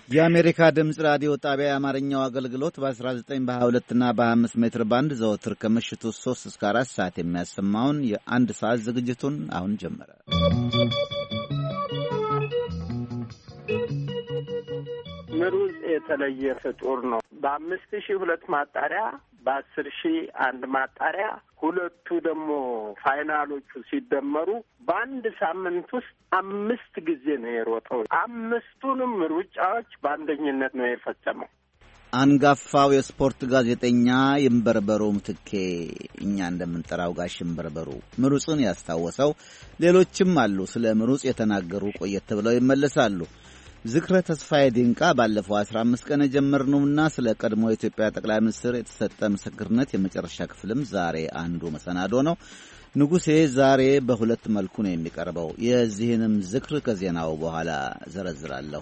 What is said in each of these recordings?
የአሜሪካ ድምፅ ራዲዮ ጣቢያ የአማርኛው አገልግሎት በ19 በ22 እና በ25 ሜትር ባንድ ዘወትር ከምሽቱ 3 እስከ 4 ሰዓት የሚያሰማውን የአንድ ሰዓት ዝግጅቱን አሁን ጀመረ። ምሩጽ የተለየ ፍጡር ነው። በአምስት ሺህ ሁለት ማጣሪያ በአስር ሺህ አንድ ማጣሪያ ሁለቱ ደግሞ ፋይናሎቹ ሲደመሩ በአንድ ሳምንት ውስጥ አምስት ጊዜ ነው የሮጠው። አምስቱንም ሩጫዎች በአንደኝነት ነው የፈጸመው። አንጋፋው የስፖርት ጋዜጠኛ ይንበርበሩ ምትኬ፣ እኛ እንደምንጠራው ጋሽ ይንበርበሩ ምሩጽን ያስታወሰው ሌሎችም አሉ። ስለ ምሩጽ የተናገሩ ቆየት ብለው ይመለሳሉ። ዝክረ ተስፋዬ ዲንቃ ባለፈው አስራ አምስት ቀን የጀመርነውና ስለ ቀድሞ የኢትዮጵያ ጠቅላይ ሚኒስትር የተሰጠ ምስክርነት የመጨረሻ ክፍልም ዛሬ አንዱ መሰናዶ ነው። ንጉሴ ዛሬ በሁለት መልኩ ነው የሚቀርበው። የዚህንም ዝክር ከዜናው በኋላ ዘረዝራለሁ።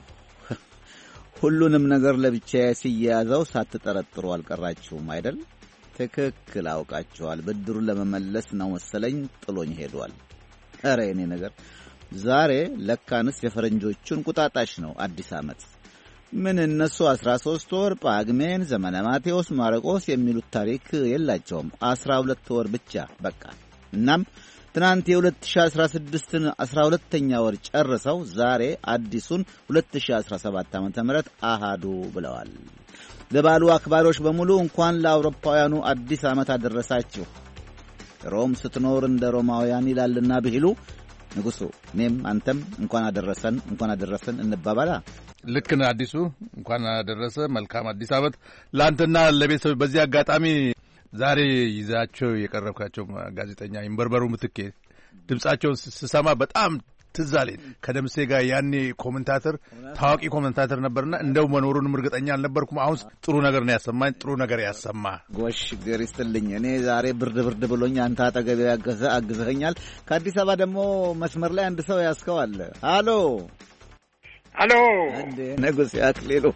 ሁሉንም ነገር ለብቻዬ ሲያያዘው ሳትጠረጥሩ አልቀራችሁም አይደል? ትክክል አውቃችኋል። ብድሩን ለመመለስ ነው መሰለኝ ጥሎኝ ሄዷል። ኧረ የኔ ነገር ዛሬ ለካንስ የፈረንጆቹን ቁጣጣሽ ነው አዲስ ዓመት። ምን እነሱ አስራ ሦስት ወር ጳግሜን፣ ዘመነ ማቴዎስ፣ ማርቆስ የሚሉት ታሪክ የላቸውም። አስራ ሁለት ወር ብቻ በቃ። እናም ትናንት የ2016ን አስራ ሁለተኛ ወር ጨርሰው ዛሬ አዲሱን 2017 ዓ ም አሃዱ ብለዋል። ለባሉ አክባሪዎች በሙሉ እንኳን ለአውሮፓውያኑ አዲስ ዓመት አደረሳችሁ። ሮም ስትኖር እንደ ሮማውያን ይላልና ብሂሉ ንጉሱ እኔም አንተም እንኳን አደረሰን እንኳን አደረሰን እንባባላ። ልክ ነህ አዲሱ፣ እንኳን አደረሰ። መልካም አዲስ ዓመት ለአንተና ለቤተሰብ። በዚህ አጋጣሚ ዛሬ ይዛቸው የቀረብካቸው ጋዜጠኛ ይንበርበሩ ምትኬ ድምጻቸውን ስሰማ በጣም ትዝ አለኝ። ከደምሴ ጋር ያኔ ኮመንታተር ታዋቂ ኮመንታተር ነበርና እንደው መኖሩንም እርግጠኛ አልነበርኩም። አሁን ጥሩ ነገር ነው ያሰማኝ። ጥሩ ነገር ያሰማ ጎሽ ግር ይስጥልኝ። እኔ ዛሬ ብርድ ብርድ ብሎኝ አንተ አጠገቤ ያገዘ አግዘኸኛል። ከአዲስ አበባ ደግሞ መስመር ላይ አንድ ሰው ያስከዋል። አሎ አሎ፣ እንዴ ንጉሴ አክሊሉ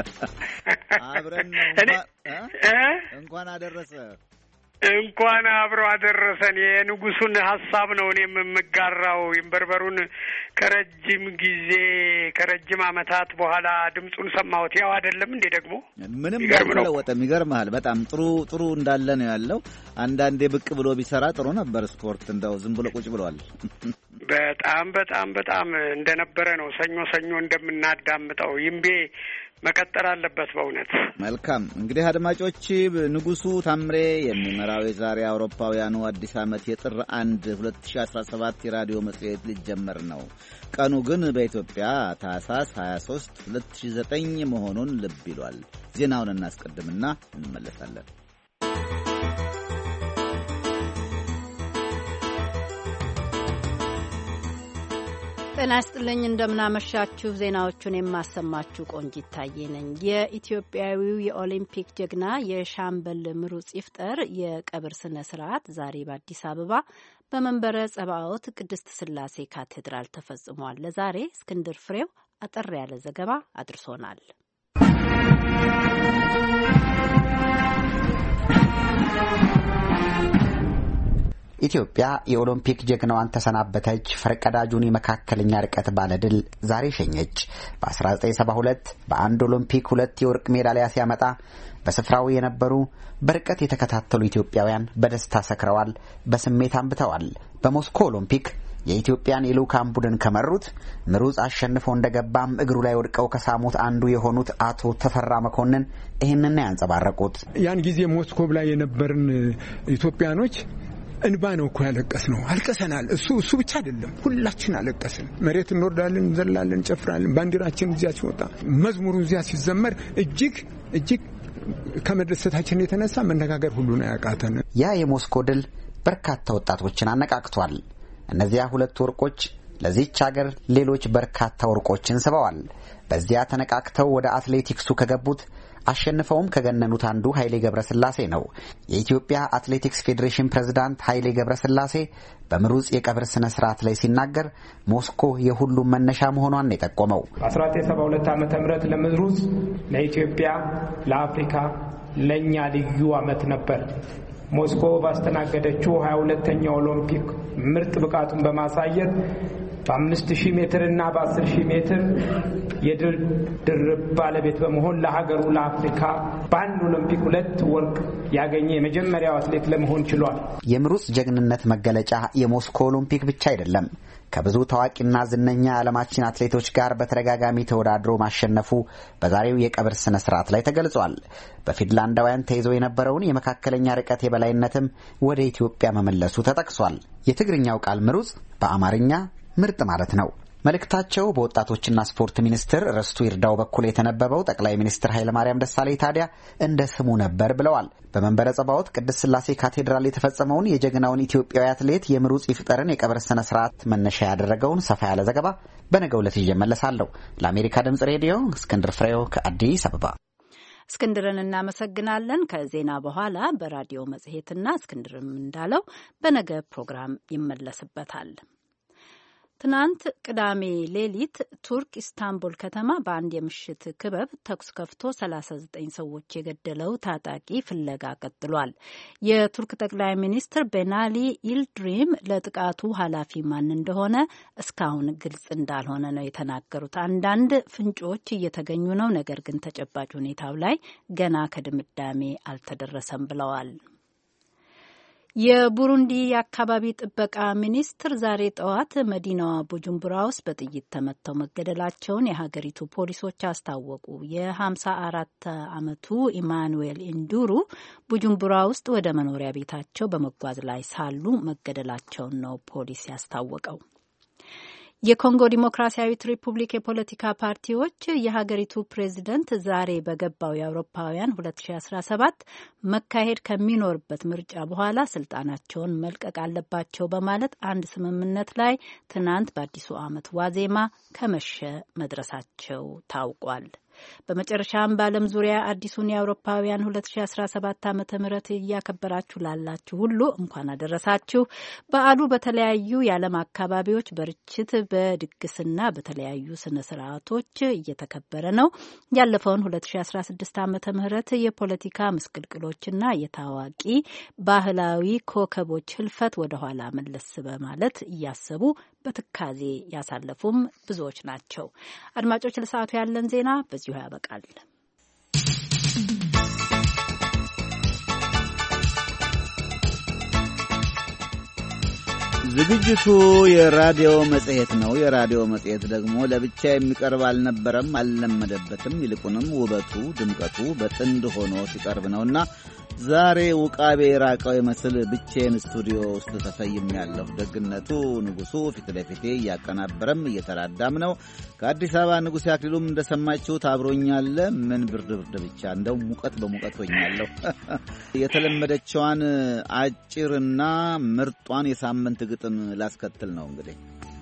አብረን ነው እንኳን አደረሰ እንኳን አብሮ አደረሰን። የንጉሱን ሀሳብ ነው እኔም የምጋራው። ይንበርበሩን ከረጅም ጊዜ ከረጅም ዓመታት በኋላ ድምፁን ሰማሁት። ያው አይደለም እንዴ ደግሞ ምንም አልተለወጠም። ይገርምሃል። በጣም ጥሩ ጥሩ እንዳለ ነው ያለው። አንዳንዴ ብቅ ብሎ ቢሰራ ጥሩ ነበር። ስፖርት እንደው ዝም ብሎ ቁጭ ብሏል። በጣም በጣም በጣም እንደነበረ ነው ሰኞ ሰኞ እንደምናዳምጠው ይምቤ መቀጠል አለበት። በእውነት መልካም። እንግዲህ አድማጮች ንጉሱ ታምሬ የሚመራው የዛሬ አውሮፓውያኑ አዲስ ዓመት የጥር አንድ 2017 የራዲዮ መጽሔት ሊጀመር ነው። ቀኑ ግን በኢትዮጵያ ታህሳስ 23 2009 መሆኑን ልብ ይሏል። ዜናውን እናስቀድምና እንመለሳለን። ጤና ይስጥልኝ እንደምናመሻችሁ። ዜናዎቹን የማሰማችሁ ቆንጂት ታዬ ነኝ። የኢትዮጵያዊው የኦሊምፒክ ጀግና የሻምበል ምሩጽ ይፍጠር የቀብር ስነ ስርዓት ዛሬ በአዲስ አበባ በመንበረ ጸባኦት ቅድስት ስላሴ ካቴድራል ተፈጽሟል። ለዛሬ እስክንድር ፍሬው አጠር ያለ ዘገባ አድርሶናል። ኢትዮጵያ የኦሎምፒክ ጀግናዋን ተሰናበተች። ፈርቀዳጁን የመካከለኛ ርቀት ባለድል ዛሬ ሸኘች። በ1972 በአንድ ኦሎምፒክ ሁለት የወርቅ ሜዳሊያ ሲያመጣ በስፍራው የነበሩ በርቀት የተከታተሉ ኢትዮጵያውያን በደስታ ሰክረዋል፣ በስሜት አንብተዋል። በሞስኮ ኦሎምፒክ የኢትዮጵያን የልዑካን ቡድን ከመሩት ምሩጽ አሸንፈው እንደገባም እግሩ ላይ ወድቀው ከሳሙት አንዱ የሆኑት አቶ ተፈራ መኮንን ይህንና ያንጸባረቁት ያን ጊዜ ሞስኮ ላይ የነበርን ኢትዮጵያኖች እንባ ነው እኮ ያለቀስ ነው። አልቀሰናል። እሱ እሱ ብቻ አይደለም፣ ሁላችን አለቀስን። መሬት እንወርዳለን፣ እንዘላለን፣ እንጨፍራለን። ባንዲራችን እዚያ ሲወጣ፣ መዝሙሩ እዚያ ሲዘመር እጅግ እጅግ ከመደሰታችን የተነሳ መነጋገር ሁሉ ነው ያቃተን። ያ የሞስኮ ድል በርካታ ወጣቶችን አነቃቅቷል። እነዚያ ሁለት ወርቆች ለዚች ሀገር ሌሎች በርካታ ወርቆችን ስበዋል። በዚያ ተነቃቅተው ወደ አትሌቲክሱ ከገቡት አሸንፈውም ከገነኑት አንዱ ኃይሌ ገብረስላሴ ነው። የኢትዮጵያ አትሌቲክስ ፌዴሬሽን ፕሬዝዳንት ኃይሌ ገብረስላሴ በምሩጽ የቀብር ስነ ስርዓት ላይ ሲናገር ሞስኮ የሁሉም መነሻ መሆኗን የጠቆመው በ1972 ዓ ም ለምሩጽ ለኢትዮጵያ፣ ለአፍሪካ፣ ለእኛ ልዩ ዓመት ነበር። ሞስኮ ባስተናገደችው 22ተኛው ኦሎምፒክ ምርጥ ብቃቱን በማሳየት በአምስት ሺህ ሜትር እና በአስር ሺህ ሜትር የድል ድርብ ባለቤት በመሆን ለሀገሩ ለአፍሪካ በአንድ ኦሎምፒክ ሁለት ወርቅ ያገኘ የመጀመሪያው አትሌት ለመሆን ችሏል። የምሩጽ ጀግንነት መገለጫ የሞስኮ ኦሎምፒክ ብቻ አይደለም። ከብዙ ታዋቂና ዝነኛ የዓለማችን አትሌቶች ጋር በተደጋጋሚ ተወዳድሮ ማሸነፉ በዛሬው የቀብር ስነ ስርዓት ላይ ተገልጿል። በፊንላንዳውያን ተይዞ የነበረውን የመካከለኛ ርቀት የበላይነትም ወደ ኢትዮጵያ መመለሱ ተጠቅሷል። የትግርኛው ቃል ምሩጽ በአማርኛ ምርጥ ማለት ነው። መልእክታቸው በወጣቶችና ስፖርት ሚኒስትር ርስቱ ይርዳው በኩል የተነበበው ጠቅላይ ሚኒስትር ኃይለማርያም ደሳለኝ ታዲያ እንደ ስሙ ነበር ብለዋል። በመንበረ ጸባዖት ቅድስት ሥላሴ ካቴድራል የተፈጸመውን የጀግናውን ኢትዮጵያዊ አትሌት የምሩጽ ይፍጠርን የቀብር ስነ ስርዓት መነሻ ያደረገውን ሰፋ ያለ ዘገባ በነገው ዕለት ይዤ እመለሳለሁ። ለአሜሪካ ድምጽ ሬዲዮ እስክንድር ፍሬው ከአዲስ አበባ። እስክንድርን እናመሰግናለን። ከዜና በኋላ በራዲዮ መጽሔትና እስክንድርም እንዳለው በነገ ፕሮግራም ይመለስበታል። ትናንት ቅዳሜ ሌሊት ቱርክ ኢስታንቡል ከተማ በአንድ የምሽት ክበብ ተኩስ ከፍቶ 39 ሰዎች የገደለው ታጣቂ ፍለጋ ቀጥሏል። የቱርክ ጠቅላይ ሚኒስትር ቤናሊ ኢልድሪም ለጥቃቱ ኃላፊ ማን እንደሆነ እስካሁን ግልጽ እንዳልሆነ ነው የተናገሩት። አንዳንድ ፍንጮች እየተገኙ ነው፣ ነገር ግን ተጨባጭ ሁኔታው ላይ ገና ከድምዳሜ አልተደረሰም ብለዋል። የቡሩንዲ የአካባቢ ጥበቃ ሚኒስትር ዛሬ ጠዋት መዲናዋ ቡጁምቡራ ውስጥ በጥይት ተመተው መገደላቸውን የሀገሪቱ ፖሊሶች አስታወቁ። የሀምሳ አራት ዓመቱ ኢማኑዌል ኢንዱሩ ቡጁምቡራ ውስጥ ወደ መኖሪያ ቤታቸው በመጓዝ ላይ ሳሉ መገደላቸውን ነው ፖሊስ ያስታወቀው። የኮንጎ ዲሞክራሲያዊት ሪፑብሊክ የፖለቲካ ፓርቲዎች የሀገሪቱ ፕሬዚደንት ዛሬ በገባው የአውሮፓውያን 2017 መካሄድ ከሚኖርበት ምርጫ በኋላ ስልጣናቸውን መልቀቅ አለባቸው በማለት አንድ ስምምነት ላይ ትናንት በአዲሱ ዓመት ዋዜማ ከመሸ መድረሳቸው ታውቋል። በመጨረሻም በዓለም ዙሪያ አዲሱን የአውሮፓውያን 2017 ዓ ም እያከበራችሁ ላላችሁ ሁሉ እንኳን አደረሳችሁ። በዓሉ በተለያዩ የዓለም አካባቢዎች በርችት በድግስና በተለያዩ ስነ ስርዓቶች እየተከበረ ነው። ያለፈውን 2016 ዓ ም የፖለቲካ ምስቅልቅሎችና የታዋቂ ባህላዊ ኮከቦች ህልፈት ወደኋላ መለስ በማለት እያሰቡ በትካዜ ያሳለፉም ብዙዎች ናቸው። አድማጮች፣ ለሰዓቱ ያለን ዜና በዚሁ ያበቃል። ዝግጅቱ የራዲዮ መጽሔት ነው። የራዲዮ መጽሔት ደግሞ ለብቻ የሚቀርብ አልነበረም፣ አልለመደበትም። ይልቁንም ውበቱ ድምቀቱ በጥንድ ሆኖ ሲቀርብ ነውና ዛሬ ውቃቤ የራቀው ይመስል ብቼን ስቱዲዮ ውስጥ ተሰይም ያለሁ። ደግነቱ ንጉሡ ፊት ለፊቴ እያቀናበረም እየተራዳም ነው። ከአዲስ አበባ ንጉሴ አክሊሉም እንደሰማችሁት አብሮኛለ። ምን ብርድ ብርድ ብቻ እንደው ሙቀት በሙቀት ሆኛለሁ። የተለመደችዋን አጭርና ምርጧን የሳምንት ግጥም ላስከትል ነው እንግዲህ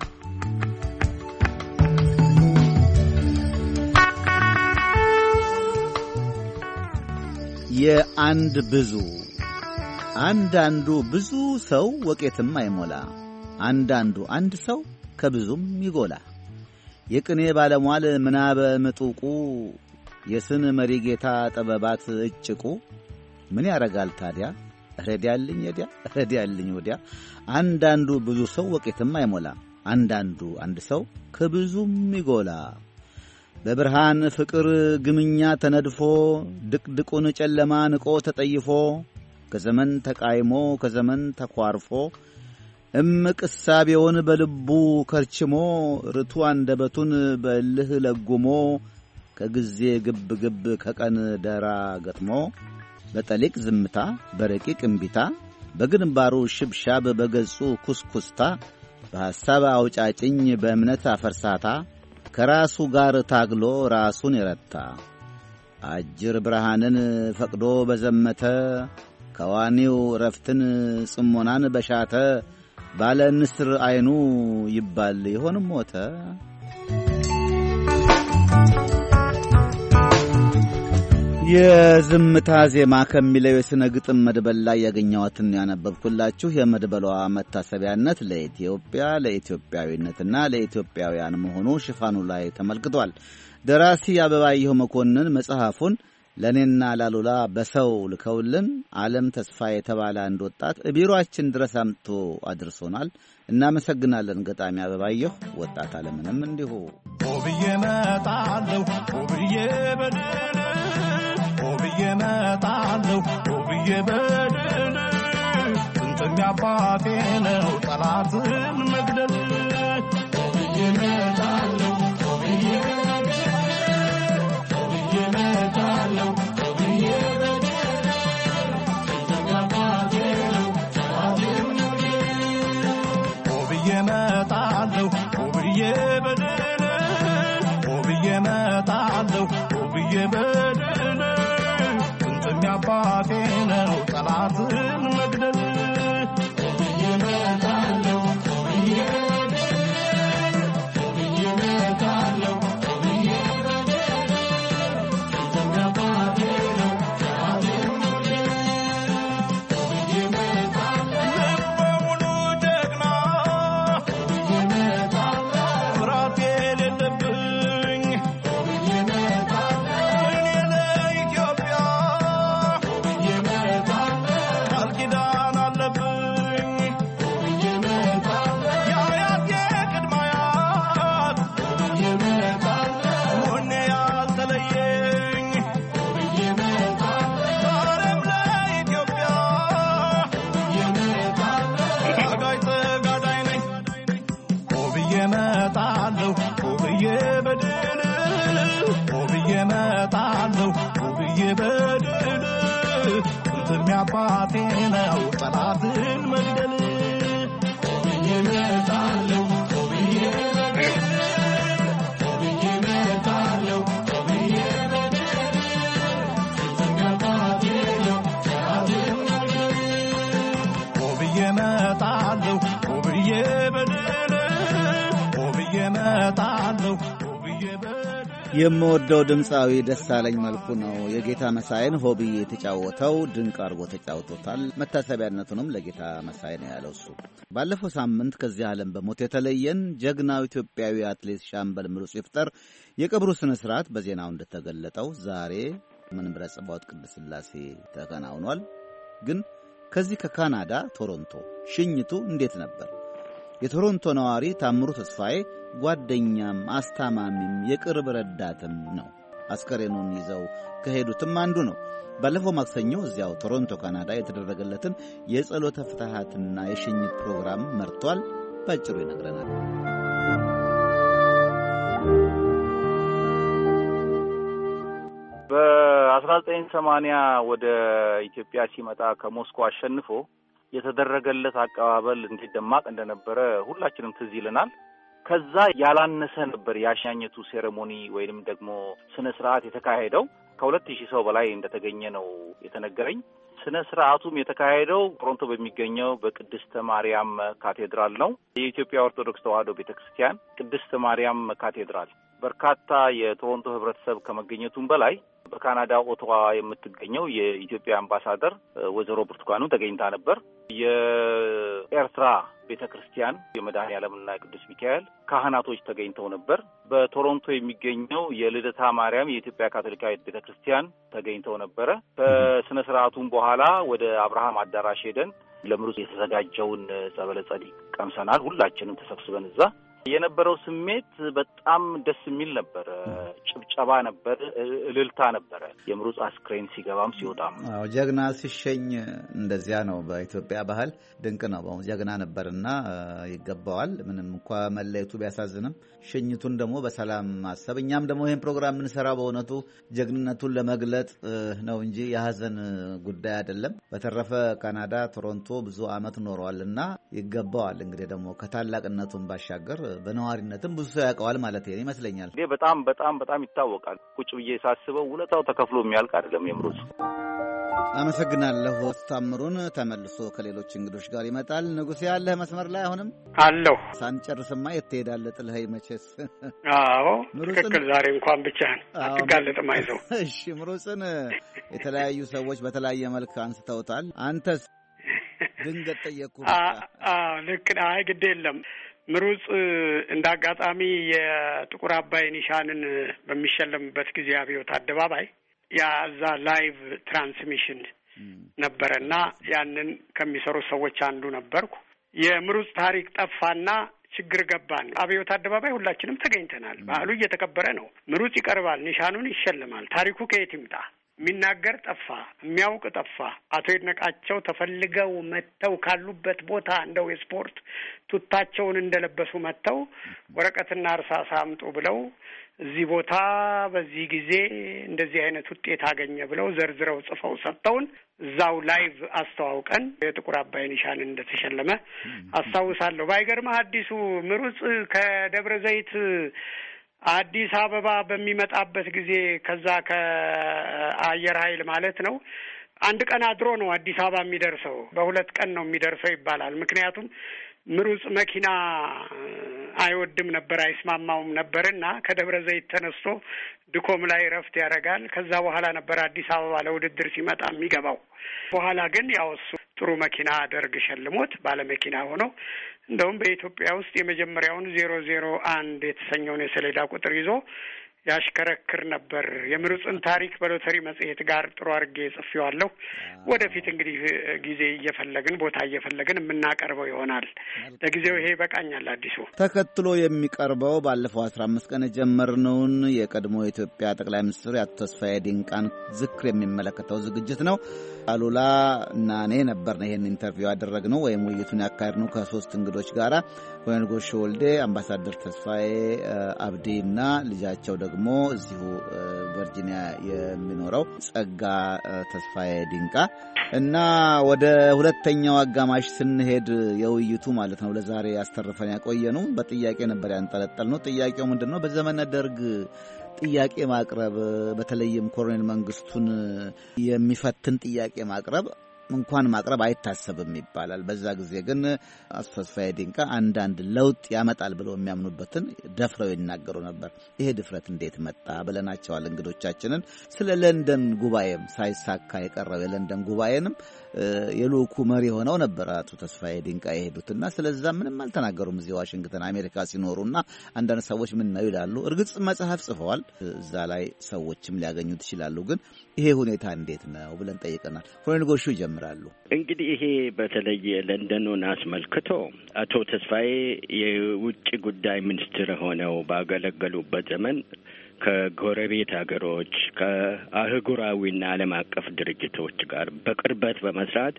የአንድ ብዙ አንዳንዱ ብዙ ሰው ወቄትም አይሞላ፣ አንዳንዱ አንድ ሰው ከብዙም ይጎላ። የቅኔ ባለሟል ምናበ ምጡቁ የስን መሪ ጌታ ጥበባት እጭቁ ምን ያረጋል ታዲያ ረዲያልኝ ወዲያ ረዲያልኝ ወዲያ። አንዳንዱ ብዙ ሰው ወቄትም አይሞላ፣ አንዳንዱ አንድ ሰው ከብዙም ይጎላ። በብርሃን ፍቅር ግምኛ ተነድፎ ድቅድቁን ጨለማ ንቆ ተጠይፎ ከዘመን ተቃይሞ ከዘመን ተኳርፎ እምቅ እሳቤውን በልቡ ከርችሞ ርቱ አንደበቱን በእልህ ለጉሞ ከጊዜ ግብ ግብ ከቀን ደራ ገጥሞ በጠሊቅ ዝምታ በረቂቅ እምቢታ በግንባሩ ሽብሻብ በገጹ ኩስኩስታ በሐሳብ አውጫጭኝ በእምነት አፈርሳታ ከራሱ ጋር ታግሎ ራሱን የረታ አጅር ብርሃንን ፈቅዶ በዘመተ ከዋኒው ረፍትን ጽሞናን በሻተ ባለ ንስር ዐይኑ ይባል ይሆን ሞተ። የዝምታ ዜማ ከሚለው የሥነ ግጥም መድበል ላይ ያገኘኋትን ያነበብኩላችሁ። የመድበሏ መታሰቢያነት ለኢትዮጵያ ለኢትዮጵያዊነትና ለኢትዮጵያውያን መሆኑ ሽፋኑ ላይ ተመልክቷል። ደራሲ አበባየሁ መኮንን መጽሐፉን ለእኔና ላሉላ በሰው ልከውልን ዓለም ተስፋ የተባለ አንድ ወጣት ቢሮአችን ድረስ አምጥቶ አድርሶናል። እናመሰግናለን ገጣሚ አበባየሁ። ወጣት አለምንም እንዲሁ ብዬ መጣለሁ ብዬ በድል ብዬ መጣለሁ ብዬ በድል ጥንጥም አባቴ ነው ጠላትን መግደል ብዬ መጣለሁ ብዬ ብዬ መጣለሁ ብዬ ብዬ መጣለሁ ብዬ በድል ብዬ መጣለሁ ብዬ በድል ጥንጥም አባቴ ነው ጠላትን መግደል ብዬ መጣለሁ ብዬ ብዬ መጣለሁ ብዬ ጥንጥም አባቴ ነው ጠላትን ብዬ መጣለሁ በሙሉ ጀግና ብዬ መጣለሁ ፍርሃት የሌለብኝ ብዬ መጣለሁ እኔ ለኢትዮጵያ ብዬ መጣለሁ ቃል ኪዳን አለብኝ ብዬ መጣለሁ የአያቴ ቅድመ አያት ብዬ መጣለሁ ወኔ ያልተለየኝ ብዬ መጣለሁ ዛሬም ለኢትዮጵያ ብዬ መጣለሁ ታጋይ ተጋዳይ ነኝ ብዬ መጣለሁ ብዬ በድል ብዬ መጣለሁ ብዬ በድል ጥንትም አባቴ ነው ጠላትን መግደል ብዬ መጣለሁ ብዬ በድል ብዬ መጣለሁ ብዬ በድል ጥንትም አባቴ ነው ጠላትን መግደል ብዬ መጣለሁ ብዬ በድል ብዬ መጣለሁ ብዬ በድል የምወደው ድምፃዊ ደሳለኝ መልኩ ነው። የጌታ መሳይን ሆብዬ የተጫወተው ድንቅ አድርጎ ተጫውቶታል። መታሰቢያነቱንም ለጌታ መሳይ ነው ያለው እሱ። ባለፈው ሳምንት ከዚህ ዓለም በሞት የተለየን ጀግናው ኢትዮጵያዊ አትሌት ሻምበል ምሩጽ ይፍጠር የቀብሩ ስነ ስርዓት በዜናው እንደተገለጠው ዛሬ መንበረ ጸባዖት ቅድስት ሥላሴ ተከናውኗል። ግን ከዚህ ከካናዳ ቶሮንቶ ሽኝቱ እንዴት ነበር? የቶሮንቶ ነዋሪ ታምሩ ተስፋዬ ጓደኛም አስታማሚም የቅርብ ረዳትም ነው። አስከሬኑን ይዘው ከሄዱትም አንዱ ነው። ባለፈው ማክሰኞ እዚያው ቶሮንቶ ካናዳ የተደረገለትን የጸሎተ ፍትሐትና የሽኝት ፕሮግራም መርቷል። ባጭሩ ይነግረናል። በአስራ ዘጠኝ ሰማንያ ወደ ኢትዮጵያ ሲመጣ ከሞስኮ አሸንፎ የተደረገለት አቀባበል እንዴት ደማቅ እንደነበረ ሁላችንም ትዝ ይለናል። ከዛ ያላነሰ ነበር የአሸኛኘቱ ሴሬሞኒ ወይንም ደግሞ ስነ ስርዓት የተካሄደው። ከሁለት ሺህ ሰው በላይ እንደተገኘ ነው የተነገረኝ። ስነ ስርዓቱም የተካሄደው ቶሮንቶ በሚገኘው በቅድስተ ማርያም ካቴድራል ነው። የኢትዮጵያ ኦርቶዶክስ ተዋሕዶ ቤተ ክርስቲያን ቅድስተ ማርያም ካቴድራል በርካታ የቶሮንቶ ህብረተሰብ ከመገኘቱም በላይ በካናዳ ኦቶዋ የምትገኘው የኢትዮጵያ አምባሳደር ወይዘሮ ብርቱካኑ ተገኝታ ነበር። የኤርትራ ቤተ ክርስቲያን የመድኃኔ ዓለምና የቅዱስ ሚካኤል ካህናቶች ተገኝተው ነበር። በቶሮንቶ የሚገኘው የልደታ ማርያም የኢትዮጵያ ካቶሊካዊት ቤተ ክርስቲያን ተገኝተው ነበረ። ከስነ ስርዓቱም በኋላ ወደ አብርሃም አዳራሽ ሄደን ለምሩጽ የተዘጋጀውን ጸበለ ጸዲቅ ቀምሰናል። ሁላችንም ተሰብስበን እዛ የነበረው ስሜት በጣም ደስ የሚል ነበር። ጭብጨባ ነበር፣ እልልታ ነበረ። የምሩጽ አስክሬን ሲገባም ሲወጣም። አዎ ጀግና ሲሸኝ እንደዚያ ነው። በኢትዮጵያ ባህል ድንቅ ነው። ጀግና ነበርና ይገባዋል። ምንም እንኳ መለየቱ ቢያሳዝንም ሽኝቱን ደግሞ በሰላም ማሰብ እኛም ደግሞ ይህን ፕሮግራም የምንሰራው በእውነቱ ጀግንነቱን ለመግለጥ ነው እንጂ የሀዘን ጉዳይ አይደለም። በተረፈ ካናዳ ቶሮንቶ ብዙ ዓመት ኖረዋል እና ይገባዋል። እንግዲህ ደግሞ ከታላቅነቱን ባሻገር በነዋሪነትም ብዙ ሰው ያውቀዋል ማለት ይመስለኛል። ይሄ በጣም በጣም በጣም ይታወቃል። ቁጭ ብዬ ሳስበው ውለታው ተከፍሎ የሚያልቅ አይደለም የምሩጽ። አመሰግናለሁ ታምሩን። ተመልሶ ከሌሎች እንግዶች ጋር ይመጣል። ንጉሴ ያለህ መስመር ላይ አሁንም አለሁ። ሳንጨርስማ የት ትሄዳለህ? ጥለኸኝ መቼስ። አዎ ትክክል። ዛሬ እንኳን ብቻህን አትጋለጥም። አይዞህ። እሺ ምሩጽን የተለያዩ ሰዎች በተለያየ መልክ አንስተውታል። አንተስ? ድንገት ጠየቅኩ። ልክ አይ ግድ የለም ምሩጽ እንደ አጋጣሚ የጥቁር አባይ ኒሻንን በሚሸለምበት ጊዜ አብዮት አደባባይ ያዛ ላይቭ ትራንስሚሽን ነበረ እና ያንን ከሚሰሩ ሰዎች አንዱ ነበርኩ። የምሩጽ ታሪክ ጠፋና ችግር ገባን። አብዮት አደባባይ ሁላችንም ተገኝተናል። ባህሉ እየተከበረ ነው። ምሩጽ ይቀርባል፣ ኒሻኑን ይሸልማል። ታሪኩ ከየት ይምጣ? የሚናገር ጠፋ፣ የሚያውቅ ጠፋ። አቶ ይድነቃቸው ተፈልገው መጥተው ካሉበት ቦታ እንደው የስፖርት ቱታቸውን እንደለበሱ መጥተው ወረቀትና እርሳስ አምጡ ብለው እዚህ ቦታ በዚህ ጊዜ እንደዚህ አይነት ውጤት አገኘ ብለው ዘርዝረው ጽፈው ሰጥተውን እዛው ላይቭ አስተዋውቀን የጥቁር አባይ ኒሻን እንደተሸለመ አስታውሳለሁ። ባይገርምህ አዲሱ ምሩጽ ከደብረ ዘይት አዲስ አበባ በሚመጣበት ጊዜ ከዛ ከአየር ኃይል ማለት ነው አንድ ቀን አድሮ ነው አዲስ አበባ የሚደርሰው። በሁለት ቀን ነው የሚደርሰው ይባላል። ምክንያቱም ምሩጽ መኪና አይወድም ነበር፣ አይስማማውም ነበር እና ከደብረ ዘይት ተነስቶ ድኮም ላይ እረፍት ያደርጋል። ከዛ በኋላ ነበር አዲስ አበባ ለውድድር ሲመጣ የሚገባው። በኋላ ግን ያው እሱ ጥሩ መኪና ደርግ ሸልሞት ባለመኪና ሆኖ እንደውም በኢትዮጵያ ውስጥ የመጀመሪያውን ዜሮ ዜሮ አንድ የተሰኘውን የሰሌዳ ቁጥር ይዞ ያሽከረክር ነበር። የምሩጽን ታሪክ በሎተሪ መጽሔት ጋር ጥሩ አድርጌ ጽፌዋለሁ። ወደፊት እንግዲህ ጊዜ እየፈለግን ቦታ እየፈለግን የምናቀርበው ይሆናል። ለጊዜው ይሄ ይበቃኛል። አዲሱ ተከትሎ የሚቀርበው ባለፈው አስራ አምስት ቀን የጀመርነውን የቀድሞ የኢትዮጵያ ጠቅላይ ሚኒስትር የአቶ ተስፋዬ ዲንቃን ዝክር የሚመለከተው ዝግጅት ነው። አሉላ እና እኔ ነበርን ይህን ኢንተርቪው ያደረግነው ወይም ውይይቱን ያካሄድነው ከሶስት እንግዶች ጋር ኮሎኔል ጎሽ ወልዴ፣ አምባሳደር ተስፋዬ አብዲ እና ልጃቸው ደግሞ እዚሁ ቨርጂኒያ የሚኖረው ጸጋ ተስፋዬ ዲንቃ እና ወደ ሁለተኛው አጋማሽ ስንሄድ የውይይቱ ማለት ነው ለዛሬ ያስተርፈን ያቆየ ነው በጥያቄ ነበር ያንጠለጠል ነው። ጥያቄው ምንድን ነው? በዘመነ ደርግ ጥያቄ ማቅረብ በተለይም ኮሎኔል መንግስቱን የሚፈትን ጥያቄ ማቅረብ እንኳን ማቅረብ አይታሰብም ይባላል። በዛ ጊዜ ግን አቶ ተስፋዬ ዲንቃ አንዳንድ ለውጥ ያመጣል ብለው የሚያምኑበትን ደፍረው ይናገሩ ነበር። ይሄ ድፍረት እንዴት መጣ ብለናቸዋል እንግዶቻችንን። ስለ ለንደን ጉባኤም ሳይሳካ የቀረው የለንደን ጉባኤንም የልኡኩ መሪ ሆነው ነበር አቶ ተስፋዬ ዲንቃ የሄዱትና ስለዛ ምንም አልተናገሩም። እዚህ ዋሽንግተን አሜሪካ ሲኖሩና አንዳንድ ሰዎች ምን ነው ይላሉ። እርግጥ መጽሐፍ ጽፈዋል፣ እዛ ላይ ሰዎችም ሊያገኙት ይችላሉ። ግን ይሄ ሁኔታ እንዴት ነው ብለን ጠይቀናል። ኮሎኔል ጎሹ ይጀምራሉ። እንግዲህ ይሄ በተለይ ለንደኑን አስመልክቶ አቶ ተስፋዬ የውጭ ጉዳይ ሚኒስትር ሆነው ባገለገሉበት ዘመን ከጎረቤት ሀገሮች ከአህጉራዊና ዓለም አቀፍ ድርጅቶች ጋር በቅርበት በመስራት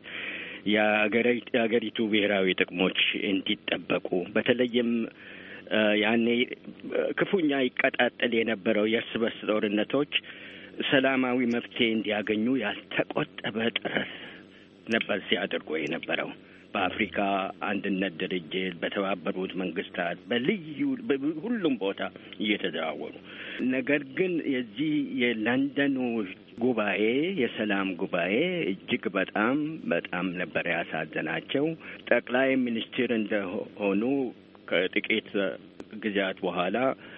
የሀገሪቱ ብሔራዊ ጥቅሞች እንዲጠበቁ በተለይም ያኔ ክፉኛ ይቀጣጠል የነበረው የእርስ በርስ ጦርነቶች ሰላማዊ መፍትሄ እንዲያገኙ ያልተቆጠበ ጥረት ነበር ሲያደርጉ የነበረው። በአፍሪካ አንድነት ድርጅት፣ በተባበሩት መንግስታት፣ በልዩ ሁሉም ቦታ እየተዘዋወሩ ነገር ግን የዚህ የለንደኑ ጉባኤ የሰላም ጉባኤ እጅግ በጣም በጣም ነበር ያሳዘናቸው። ጠቅላይ ሚኒስትር እንደሆኑ ከጥቂት ጊዜያት በኋላ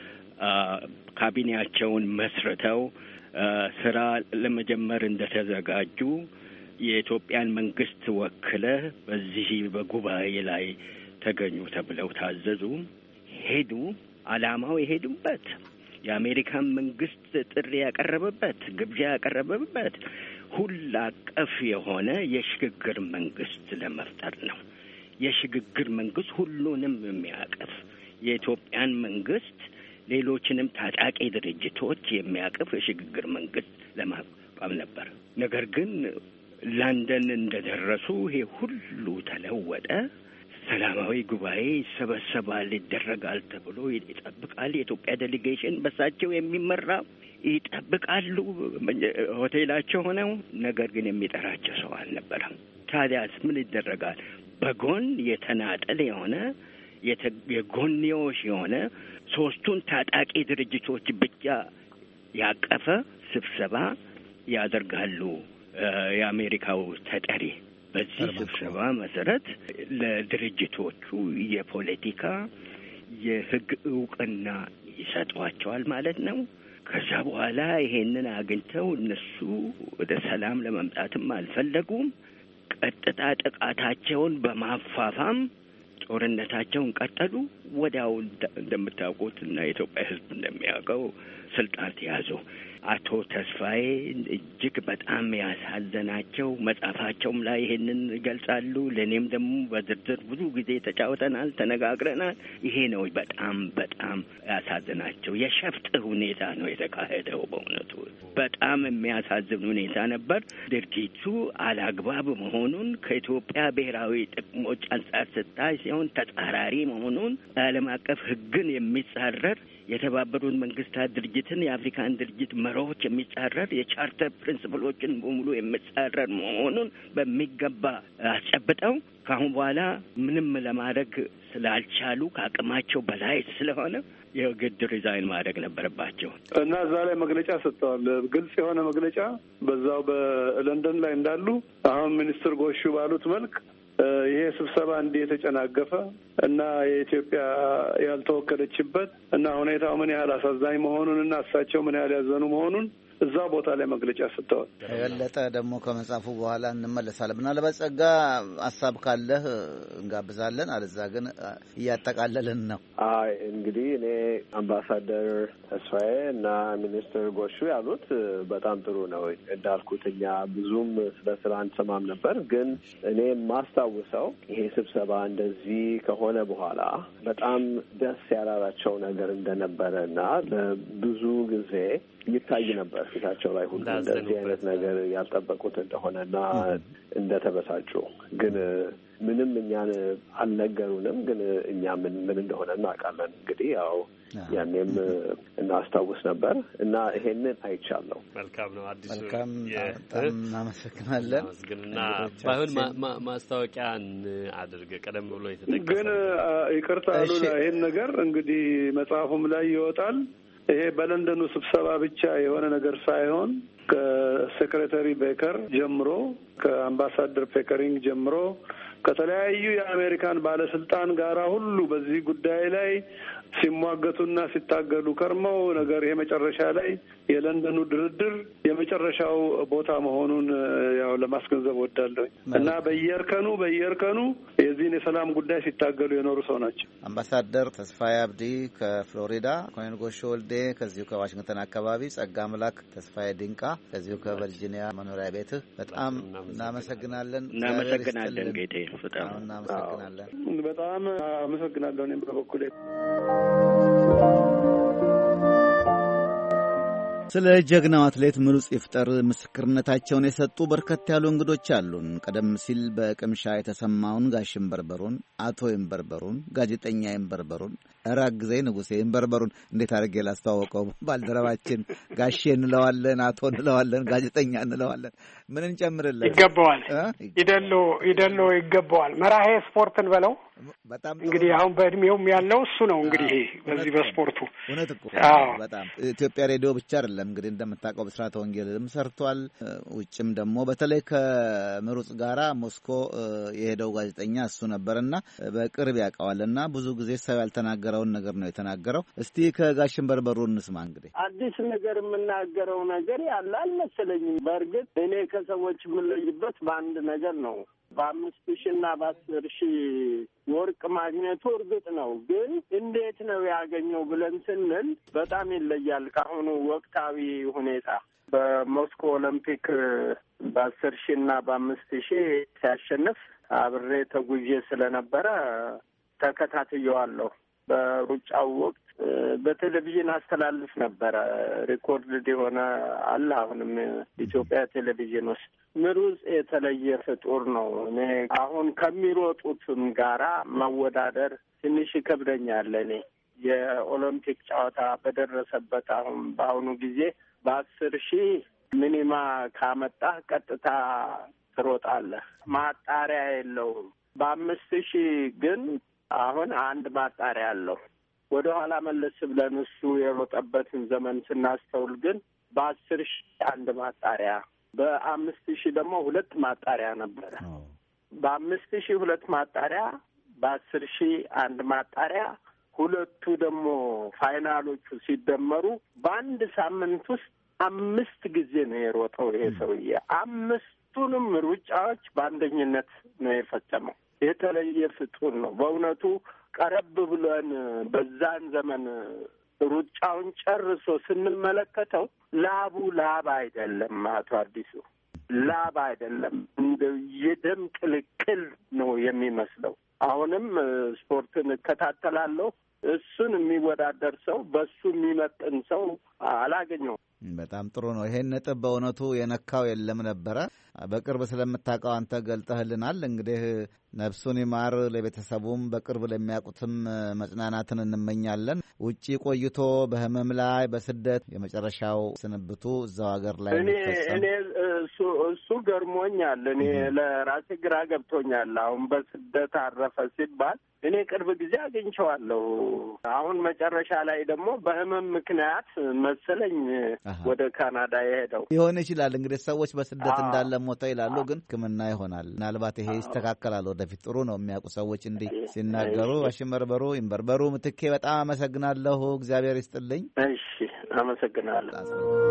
ካቢኔያቸውን መስርተው ስራ ለመጀመር እንደተዘጋጁ የኢትዮጵያን መንግስት ወክለ በዚህ በጉባኤ ላይ ተገኙ ተብለው ታዘዙ። ሄዱ። አላማው የሄዱበት የአሜሪካን መንግስት ጥሪ ያቀረበበት ግብዣ ያቀረበበት ሁሉ አቀፍ የሆነ የሽግግር መንግስት ለመፍጠር ነው። የሽግግር መንግስት ሁሉንም የሚያቅፍ የኢትዮጵያን መንግስት ሌሎችንም ታጣቂ ድርጅቶች የሚያቅፍ የሽግግር መንግስት ለማቋቋም ነበር። ነገር ግን ለንደን እንደደረሱ ይሄ ሁሉ ተለወጠ። ሰላማዊ ጉባኤ ይሰበሰባል፣ ይደረጋል ተብሎ ይጠብቃል። የኢትዮጵያ ዴሌጌሽን በሳቸው የሚመራ ይጠብቃሉ ሆቴላቸው ሆነው። ነገር ግን የሚጠራቸው ሰው አልነበረም። ታዲያስ ምን ይደረጋል? በጎን የተናጠል የሆነ የጎንዮሽ የሆነ ሶስቱን ታጣቂ ድርጅቶች ብቻ ያቀፈ ስብሰባ ያደርጋሉ። የአሜሪካው ተጠሪ በዚህ ስብሰባ መሰረት ለድርጅቶቹ የፖለቲካ የሕግ እውቅና ይሰጧቸዋል ማለት ነው። ከዛ በኋላ ይሄንን አግኝተው እነሱ ወደ ሰላም ለመምጣትም አልፈለጉም። ቀጥታ ጥቃታቸውን በማፋፋም ጦርነታቸውን ቀጠሉ። ወዲያው እንደምታውቁት እና የኢትዮጵያ ሕዝብ እንደሚያውቀው ስልጣን ተያዙ። አቶ ተስፋዬ እጅግ በጣም ያሳዘናቸው መጽሐፋቸውም ላይ ይሄንን ይገልጻሉ። ለእኔም ደግሞ በዝርዝር ብዙ ጊዜ ተጫውተናል፣ ተነጋግረናል። ይሄ ነው በጣም በጣም ያሳዝናቸው። የሸፍጥ ሁኔታ ነው የተካሄደው። በእውነቱ በጣም የሚያሳዝን ሁኔታ ነበር። ድርጊቱ አላግባብ መሆኑን ከኢትዮጵያ ብሔራዊ ጥቅሞች አንጻር ስታይ ሲሆን ተጻራሪ መሆኑን ዓለም አቀፍ ሕግን የሚጻረር የተባበሩት መንግስታት ድርጅትን የአፍሪካን ድርጅት መርሆች የሚጻረር የቻርተር ፕሪንስፕሎችን በሙሉ የሚጻረር መሆኑን በሚገባ አስጨብጠው ከአሁን በኋላ ምንም ለማድረግ ስላልቻሉ ከአቅማቸው በላይ ስለሆነ የግድ ሪዛይን ማድረግ ነበረባቸው እና እዛ ላይ መግለጫ ሰጥተዋል። ግልጽ የሆነ መግለጫ በዛው በለንደን ላይ እንዳሉ አሁን ሚኒስትር ጎሹ ባሉት መልክ ይሄ ስብሰባ እንዲህ የተጨናገፈ እና የኢትዮጵያ ያልተወከለችበት እና ሁኔታው ምን ያህል አሳዛኝ መሆኑን እና እሳቸው ምን ያህል ያዘኑ መሆኑን እዛ ቦታ ላይ መግለጫ ሰጥተዋል። የበለጠ ደግሞ ከመጽሐፉ በኋላ እንመለሳለን። ምናልባት ጸጋ ሀሳብ ካለህ እንጋብዛለን፣ አለዛ ግን እያጠቃለልን ነው። አይ እንግዲህ እኔ አምባሳደር ተስፋዬ እና ሚኒስትር ጎሹ ያሉት በጣም ጥሩ ነው። እንዳልኩት እኛ ብዙም ስለ ስራ አንሰማም ነበር፣ ግን እኔ የማስታውሰው ይሄ ስብሰባ እንደዚህ ከሆነ በኋላ በጣም ደስ ያላላቸው ነገር እንደነበረ እና ለብዙ ጊዜ ይታይ ነበር ፊታቸው ላይ ሁሉ እንደዚህ አይነት ነገር ያልጠበቁት እንደሆነና እንደተበሳጩ ግን ምንም እኛን አልነገሩንም። ግን እኛ ምን ምን እንደሆነ እናውቃለን። እንግዲህ ያው ያኔም እናስታውስ ነበር እና ይሄንን አይቻለሁ። መልካም ነው። አዲሱ መልካም በጣም እናመሰግናለን። ግን ባይሆን ማስታወቂያን አድርገ ቀደም ብሎ የተጠቀሰ ግን ይቅርታ አሉ ይሄን ነገር እንግዲህ መጽሐፉም ላይ ይወጣል። ይሄ በለንደኑ ስብሰባ ብቻ የሆነ ነገር ሳይሆን ከሴክሬታሪ ቤከር ጀምሮ ከአምባሳደር ፔከሪንግ ጀምሮ ከተለያዩ የአሜሪካን ባለስልጣን ጋራ ሁሉ በዚህ ጉዳይ ላይ ሲሟገቱና ሲታገሉ ከርመው ነገር የመጨረሻ ላይ የለንደኑ ድርድር የመጨረሻው ቦታ መሆኑን ያው ለማስገንዘብ ወዳለሁ እና በየእርከኑ በየእርከኑ የዚህን የሰላም ጉዳይ ሲታገሉ የኖሩ ሰው ናቸው። አምባሳደር ተስፋዬ አብዲ ከፍሎሪዳ፣ ኮሎኔል ጎሾ ወልዴ ከዚሁ ከዋሽንግተን አካባቢ፣ ጸጋ አምላክ ተስፋዬ ድንቃ ከዚሁ ከቨርጂኒያ መኖሪያ ቤትህ በጣም እናመሰግናለን። እናመሰግናለን ጌቴ፣ በጣም እናመሰግናለን። በጣም አመሰግናለሁ እኔም በበኩሌ ስለ ጀግናው አትሌት ምሩጽ ይፍጠር ምስክርነታቸውን የሰጡ በርከት ያሉ እንግዶች አሉን። ቀደም ሲል በቅምሻ የተሰማውን ጋሽ ይንበርበሩን፣ አቶ ይንበርበሩን፣ ጋዜጠኛ ይንበርበሩን፣ እራግ ጊዜ ንጉሴ ይንበርበሩን እንዴት አድርጌ ላስተዋወቀው? ባልደረባችን ጋሼ እንለዋለን፣ አቶ እንለዋለን፣ ጋዜጠኛ እንለዋለን። ምን እንጨምርለን? ይገባዋል። ይደሎ ይደሎ ይገባዋል። መራሄ ስፖርትን በለው በጣም እንግዲህ አሁን በእድሜውም ያለው እሱ ነው። እንግዲህ በዚህ በስፖርቱ እውነት እኮ በጣም ኢትዮጵያ ሬዲዮ ብቻ አይደለም እንግዲህ እንደምታውቀው ብስራተ ወንጌልም ሰርቷል። ውጭም ደግሞ በተለይ ከምሩጽ ጋራ ሞስኮ የሄደው ጋዜጠኛ እሱ ነበርና በቅርብ ያውቀዋልና ብዙ ጊዜ ሰው ያልተናገረውን ነገር ነው የተናገረው። እስቲ ከጋሽን በርበሩ እንስማ። እንግዲህ አዲስ ነገር የምናገረው ነገር ያለ አልመሰለኝም። በእርግጥ እኔ ከሰዎች የምለይበት በአንድ ነገር ነው በአምስት ሺ እና በአስር ሺ ወርቅ ማግኘቱ እርግጥ ነው። ግን እንዴት ነው ያገኘው ብለን ስንል በጣም ይለያል ከአሁኑ ወቅታዊ ሁኔታ። በሞስኮ ኦሎምፒክ በአስር ሺ እና በአምስት ሺ ሲያሸንፍ አብሬ ተጉዤ ስለነበረ ተከታትየዋለሁ። በሩጫው ወቅት በቴሌቪዥን አስተላልፍ ነበረ። ሪኮርድ የሆነ አለ አሁንም ኢትዮጵያ ቴሌቪዥን ውስጥ። ምሩጽ የተለየ ፍጡር ነው። እኔ አሁን ከሚሮጡትም ጋራ መወዳደር ትንሽ ይከብደኛል። እኔ የኦሎምፒክ ጨዋታ በደረሰበት አሁን በአሁኑ ጊዜ በአስር ሺህ ሚኒማ ካመጣህ ቀጥታ ትሮጣለህ። ማጣሪያ የለውም። በአምስት ሺህ ግን አሁን አንድ ማጣሪያ አለው። ወደ ኋላ መለስ ብለን እሱ የሮጠበትን ዘመን ስናስተውል ግን በአስር ሺህ አንድ ማጣሪያ፣ በአምስት ሺህ ደግሞ ሁለት ማጣሪያ ነበረ። በአምስት ሺህ ሁለት ማጣሪያ፣ በአስር ሺህ አንድ ማጣሪያ፣ ሁለቱ ደግሞ ፋይናሎቹ ሲደመሩ በአንድ ሳምንት ውስጥ አምስት ጊዜ ነው የሮጠው ይሄ ሰውዬ። አምስቱንም ሩጫዎች በአንደኝነት ነው የፈጸመው። የተለየ ፍጡር ነው በእውነቱ። ቀረብ ብለን በዛን ዘመን ሩጫውን ጨርሶ ስንመለከተው ላቡ ላብ አይደለም። አቶ አዲሱ ላብ አይደለም፣ እንደ የደም ቅልቅል ነው የሚመስለው። አሁንም ስፖርትን እከታተላለሁ። እሱን የሚወዳደር ሰው በሱ የሚመጥን ሰው አላገኘውም። በጣም ጥሩ ነው። ይሄን ነጥብ በእውነቱ የነካው የለም ነበረ። በቅርብ ስለምታውቀው አንተ ገልጠህልናል። እንግዲህ ነፍሱን ይማር፣ ለቤተሰቡም በቅርብ ለሚያውቁትም መጽናናትን እንመኛለን። ውጪ ቆይቶ በህመም ላይ በስደት የመጨረሻው ስንብቱ እዛው ሀገር ላይ እኔ እኔ እሱ እሱ ገርሞኛል። እኔ ለራሴ ግራ ገብቶኛል። አሁን በስደት አረፈ ሲባል እኔ ቅርብ ጊዜ አግኝቸዋለሁ። አሁን መጨረሻ ላይ ደግሞ በህመም ምክንያት መሰለኝ ወደ ካናዳ የሄደው ሊሆን ይችላል። እንግዲህ ሰዎች በስደት እንዳለ ሞተ ይላሉ፣ ግን ሕክምና ይሆናል። ምናልባት ይሄ ይስተካከላል ወደፊት። ጥሩ ነው የሚያውቁ ሰዎች እንዲህ ሲናገሩ። አሽመርበሩ ይንበርበሩ ምትኬ በጣም አመሰግናለሁ። እግዚአብሔር ይስጥልኝ። እሺ፣ አመሰግናለሁ።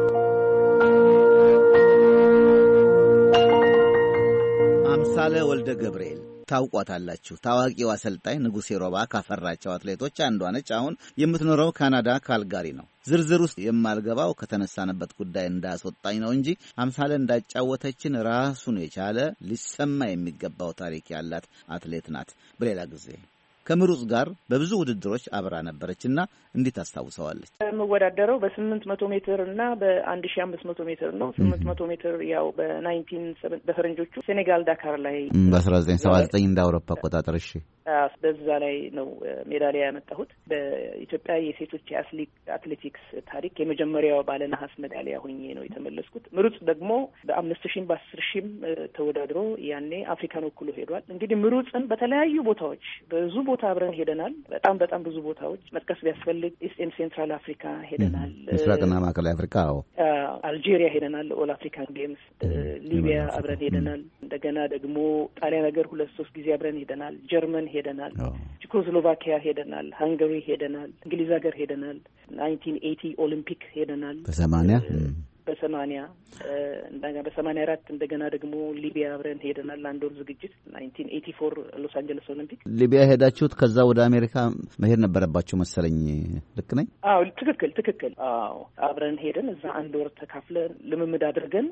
አምሳለ ወልደ ገብርኤል ታውቋታላችሁ። ታዋቂው አሰልጣኝ ንጉሴ ሮባ ካፈራቸው አትሌቶች አንዷ ነች። አሁን የምትኖረው ካናዳ ካልጋሪ ነው። ዝርዝር ውስጥ የማልገባው ከተነሳንበት ጉዳይ እንዳያስወጣኝ ነው እንጂ አምሳለ እንዳጫወተችን ራሱን የቻለ ሊሰማ የሚገባው ታሪክ ያላት አትሌት ናት። በሌላ ጊዜ ከምሩጽ ጋር በብዙ ውድድሮች አብራ ነበረችና እንዴት አስታውሰዋለች? የምወዳደረው በስምንት መቶ ሜትር እና በአንድ ሺ አምስት መቶ ሜትር ነው። ስምንት መቶ ሜትር ያው በናይንቲን በፈረንጆቹ ሴኔጋል ዳካር ላይ በአስራ ዘጠኝ ሰባ ዘጠኝ እንደ አውሮፓ አቆጣጠር። እሺ በዛ ላይ ነው ሜዳሊያ ያመጣሁት። በኢትዮጵያ የሴቶች አትሌቲክስ ታሪክ የመጀመሪያው ባለ ነሐስ ሜዳሊያ ሆኜ ነው የተመለስኩት። ምሩጽ ደግሞ በአምስት ሺም በአስር ሺም ተወዳድሮ ያኔ አፍሪካን ወክሎ ሄዷል። እንግዲህ ምሩጽን በተለያዩ ቦታዎች ብዙ ቦታ አብረን ሄደናል። በጣም በጣም ብዙ ቦታዎች መጥቀስ ቢያስፈልግ ኢስት ሴንትራል አፍሪካ ሄደናል። ምስራቅና ማዕከላዊ አፍሪካ፣ አዎ፣ አልጄሪያ ሄደናል። ኦል አፍሪካን ጌምስ፣ ሊቢያ አብረን ሄደናል። እንደገና ደግሞ ጣሊያን ሀገር ሁለት ሶስት ጊዜ አብረን ሄደናል። ጀርመን ሄደናል። ቼኮስሎቫኪያ ሄደናል። ሃንጋሪ ሄደናል። እንግሊዝ ሀገር ሄደናል። ናይንቲን ኤቲ ኦሊምፒክ ሄደናል። በሰማንያ በሰማኒያ እንደገና በሰማኒያ አራት እንደገና ደግሞ ሊቢያ አብረን ሄደናል። አንድ ወር ዝግጅት ናይንቲን ኤቲ ፎር ሎስ አንጀለስ ኦሊምፒክ ሊቢያ ሄዳችሁት ከዛ ወደ አሜሪካ መሄድ ነበረባችሁ መሰለኝ። ልክ ነኝ? አዎ ትክክል ትክክል። አዎ አብረን ሄደን እዛ አንድ ወር ተካፍለን ልምምድ አድርገን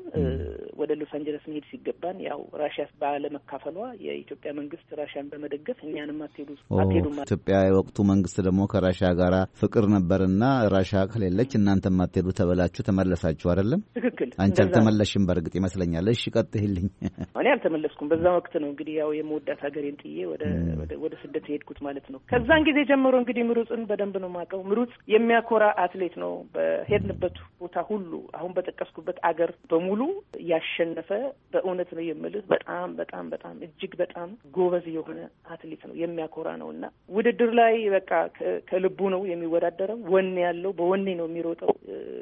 ወደ ሎስ አንጀለስ መሄድ ሲገባን ያው ራሽያ ባለመካፈሏ የኢትዮጵያ መንግስት ራሽያን በመደገፍ እኛንም አትሄዱ አትሄዱ ኢትዮጵያ የወቅቱ መንግስት ደግሞ ከራሽያ ጋር ፍቅር ነበርና ራሽያ ከሌለች እናንተም አትሄዱ ተበላችሁ ተመለሳችሁ አይደለም? ትክክል። አንቺ አልተመለሽም በእርግጥ ይመስለኛል። እሺ ቀጥይልኝ። እኔ አልተመለስኩም። በዛ ወቅት ነው እንግዲህ ያው የመወዳት ሀገሬን ጥዬ ወደ ወደ ስደት የሄድኩት ማለት ነው። ከዛን ጊዜ ጀምሮ እንግዲህ ምሩጽን በደንብ ነው የማውቀው። ምሩጽ የሚያኮራ አትሌት ነው። በሄድንበት ቦታ ሁሉ አሁን በጠቀስኩበት አገር በሙሉ ያሸነፈ በእውነት ነው የምልህ በጣም በጣም በጣም እጅግ በጣም ጎበዝ የሆነ አትሌት ነው። የሚያኮራ ነው እና ውድድር ላይ በቃ ከልቡ ነው የሚወዳደረው። ወኔ ያለው በወኔ ነው የሚሮጠው።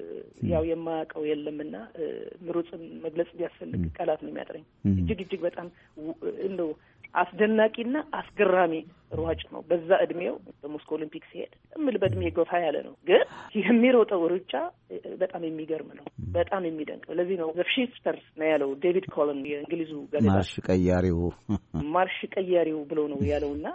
ያው የማያውቀው የለምና ምሩጽን መግለጽ ቢያስፈልግ ቃላት ነው የሚያጥረኝ። እጅግ እጅግ በጣም እንደው አስደናቂና አስገራሚ ሯጭ ነው። በዛ እድሜው በሞስኮ ኦሊምፒክ ሲሄድ እምል በእድሜ ገፋ ያለ ነው፣ ግን የሚሮጠው ሩጫ በጣም የሚገርም ነው። በጣም የሚደንቅ ነው። ለዚህ ነው ዘሽፍተርስ ነው ያለው ዴቪድ ኮለን የእንግሊዙ ጋዜጣ ማርሽ ቀያሪው ማርሽ ቀያሪው ብሎ ነው ያለው እና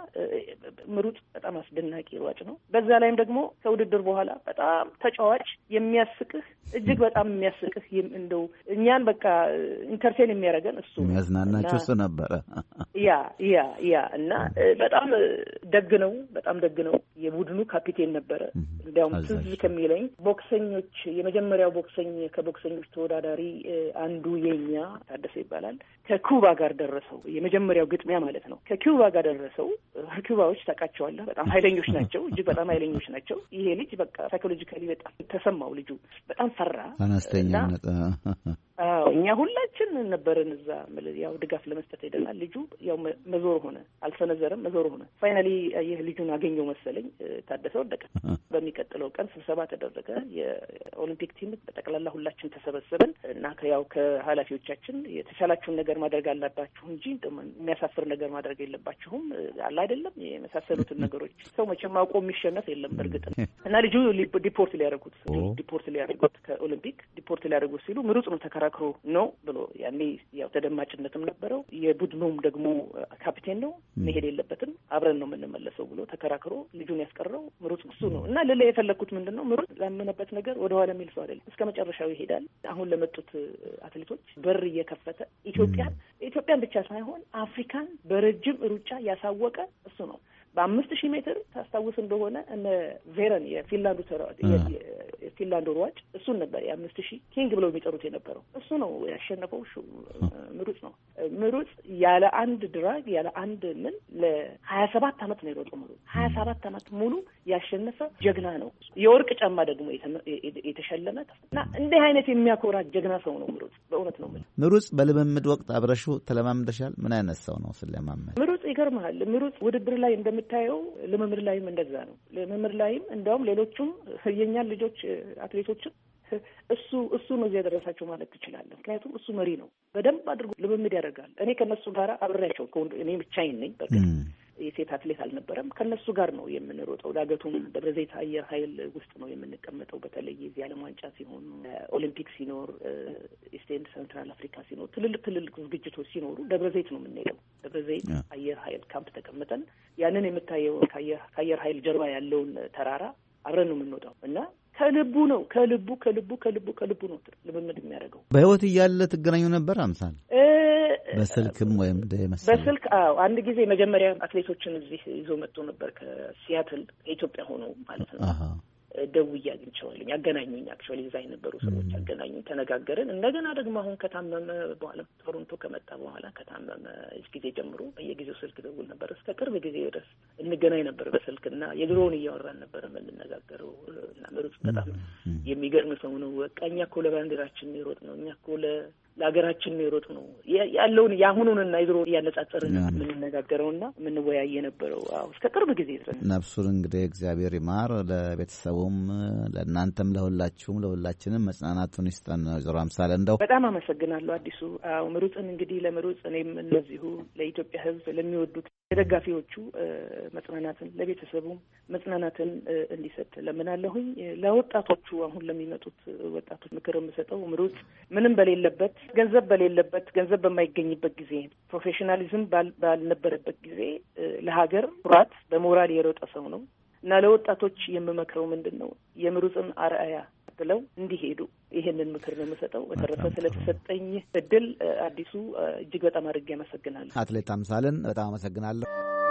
ምሩጽ በጣም አስደናቂ ሯጭ ነው። በዛ ላይም ደግሞ ከውድድር በኋላ በጣም ተጫዋች የሚያስቅህ እጅግ በጣም የሚያስቅህ እንደው እኛን በቃ ኢንተርቴን የሚያደርገን እሱ የሚያዝናናቸው እሱ ነበረ። ያ ያ ያ እና በጣም ደግ ነው። በጣም ደግ ነው። የቡድኑ ካፒቴን ነበረ። እንዲያውም ትዝ ከሚለኝ ቦክሰኞች የመጀመሪያው ቦክሰኝ ከቦክሰኞች ተወዳዳሪ አንዱ የኛ ታደሰ ይባላል ከኩባ ጋር ደረሰው። የመጀመሪያው ግጥሚያ ማለት ነው። ከኩባ ጋር ደረሰው። ኩባዎች ታውቃቸዋለህ፣ በጣም ኃይለኞች ናቸው። እጅግ በጣም ኃይለኞች ናቸው። ይሄ ልጅ በቃ ሳይኮሎጂካሊ በጣም ተሰማው። ልጁ በጣም ፈራ። አነስተኛነት አዎ እኛ ሁላችን ነበርን እዛ። ያው ድጋፍ ለመስጠት ሄደናል። ልጁ ያው መዞር ሆነ፣ አልሰነዘረም፣ መዞር ሆነ። ፋይናሊ ይህ ልጁን አገኘው መሰለኝ። ታደሰ ወደቀ። በሚቀጥለው ቀን ስብሰባ ተደረገ። የኦሊምፒክ ቲም በጠቅላላ ሁላችን ተሰበሰብን እና ያው ከኃላፊዎቻችን የተቻላችሁን ነገር ማድረግ አለባችሁ እንጂ የሚያሳፍር ነገር ማድረግ የለባችሁም አለ አይደለም የመሳሰሉትን ነገሮች። ሰው መቼም አውቆ የሚሸነፍ የለም በእርግጥ እና ልጁ ዲፖርት ሊያደርጉት ዲፖርት ሊያደርጉት ከኦሊምፒክ ዲፖርት ሊያደርጉት ሲሉ ምሩጽ ነው ተከራክሮ ነው ብሎ ያኔ ያው ተደማጭነትም ነበረው። የቡድኑም ደግሞ ካፒቴን ነው መሄድ የለበትም አብረን ነው የምንመለሰው ብሎ ተከራክሮ ልጁን ያስቀረው ምሩጽ እሱ ነው እና ልላ የፈለግኩት ምንድን ነው ምሩጽ ላመነበት ነገር ወደኋላ የሚል ሰው አይደለም። እስከ መጨረሻው ይሄዳል። አሁን ለመጡት አትሌቶች በር እየከፈተ ኢትዮጵያን ኢትዮጵያን ብቻ ሳይሆን አፍሪካን በረጅም ሩጫ ያሳወቀ እሱ ነው። በአምስት ሺህ ሜትር ታስታውስ እንደሆነ እነ ቬረን የፊንላንዱ የፊንላንዱ ሯጭ እሱን ነበር የአምስት ሺህ ኪንግ ብለው የሚጠሩት የነበረው እሱ ነው ያሸነፈው። ምሩጽ ነው ምሩጽ ያለ አንድ ድራግ ያለ አንድ ምን ለሀያ ሰባት አመት ነው የሮጠው ምሩጽ ሀያ ሰባት አመት ሙሉ ያሸነፈ ጀግና ነው። የወርቅ ጫማ ደግሞ የተሸለመ እና እንዲህ አይነት የሚያኮራ ጀግና ሰው ነው ምሩጽ። በእውነት ነው ምሩጽ በልምምድ ወቅት አብረሹ ተለማምደሻል? ምን አይነት ሰው ነው ስለማመድ? ምሩጽ ይገርመሃል። ምሩጽ ውድድር ላይ እንደምታየው ልምምድ ላይም እንደዛ ነው። ልምምድ ላይም እንዲያውም ሌሎቹም የእኛን ልጆች አትሌቶችም እሱ እሱ ነው እዚህ ያደረሳቸው ማለት ትችላለህ። ምክንያቱም እሱ መሪ ነው። በደንብ አድርጎ ልምምድ ያደርጋል። እኔ ከነሱ ጋር አብሬያቸው እኔ ብቻዬን ነኝ በእርግጥ የሴት አትሌት አልነበረም። ከነሱ ጋር ነው የምንሮጠው። ዳገቱም ደብረ ዘይት አየር ኃይል ውስጥ ነው የምንቀመጠው። በተለይ የዚህ ዓለም ዋንጫ ሲሆን፣ ኦሊምፒክ ሲኖር፣ ኢስቴንድ ሰንትራል አፍሪካ ሲኖር፣ ትልልቅ ትልልቅ ዝግጅቶች ሲኖሩ ደብረ ዘይት ነው የምንሄደው። ደብረ ዘይት አየር ኃይል ካምፕ ተቀምጠን ያንን የምታየውን ከአየር ኃይል ጀርባ ያለውን ተራራ አብረን ነው የምንወጣው እና ከልቡ ነው ከልቡ ከልቡ ከልቡ ከልቡ ነው ልምምድ የሚያደርገው። በህይወት እያለ ትገናኙ ነበር አምሳል በስልክም ወይም በስልክ አዎ። አንድ ጊዜ መጀመሪያ አትሌቶችን እዚህ ይዞ መጥቶ ነበር ከሲያትል ከኢትዮጵያ ሆኖ ማለት ነው። ደውዬ አግኝቼዋለሁ። ያገናኙኝ አክቹዋሊ እዛ የነበሩ ሰዎች ያገናኙኝ፣ ተነጋገርን። እንደገና ደግሞ አሁን ከታመመ በኋላ ቶሮንቶ ከመጣ በኋላ ከታመመ ጊዜ ጀምሮ በየጊዜው ስልክ ደውል ነበር። እስከ ቅርብ ጊዜ ድረስ እንገናኝ ነበር በስልክ እና የድሮውን እያወራን ነበር የምንነጋገረው። እና ምሩጽ በጣም የሚገርም ሰው ነው። በቃ እኛ እኮ ለባንዲራችን የሮጥ ነው እኛ እኮ ለሀገራችን የሮጥ ነው ያለውን የአሁኑንና የድሮ እያነጻጸርን የምንነጋገረውና የምንወያይ የነበረው አዎ እስከ ቅርብ ጊዜ ድረስ። ነፍሱን እንግዲህ እግዚአብሔር ይማር። ለቤተሰቡም፣ ለእናንተም፣ ለሁላችሁም ለሁላችንም መጽናናቱን ይስጠን። ወይዘሮ አምሳለ እንደው በጣም አመሰግናለሁ አዲሱ። አዎ ምሩጽን እንግዲህ ለምሩጽ እኔም እንደዚሁ ለኢትዮጵያ ሕዝብ ለሚወዱት ለደጋፊዎቹ መጽናናትን ለቤተሰቡም መጽናናትን እንዲሰጥ ለምናለሁኝ። ለወጣቶቹ አሁን ለሚመጡት ወጣቶች ምክር የምሰጠው ምሩጽ ምንም በሌለበት ገንዘብ በሌለበት ገንዘብ በማይገኝበት ጊዜ ፕሮፌሽናሊዝም ባልነበረበት ጊዜ ለሀገር ኩራት በሞራል የሮጠ ሰው ነው እና ለወጣቶች የምመክረው ምንድን ነው የምሩጽን አርአያ ብለው እንዲሄዱ ይህንን ምክር ነው የምሰጠው። በተረፈ ስለተሰጠኝ እድል አዲሱ እጅግ በጣም አድርጌ አመሰግናለሁ። አትሌት አምሳልን በጣም አመሰግናለሁ።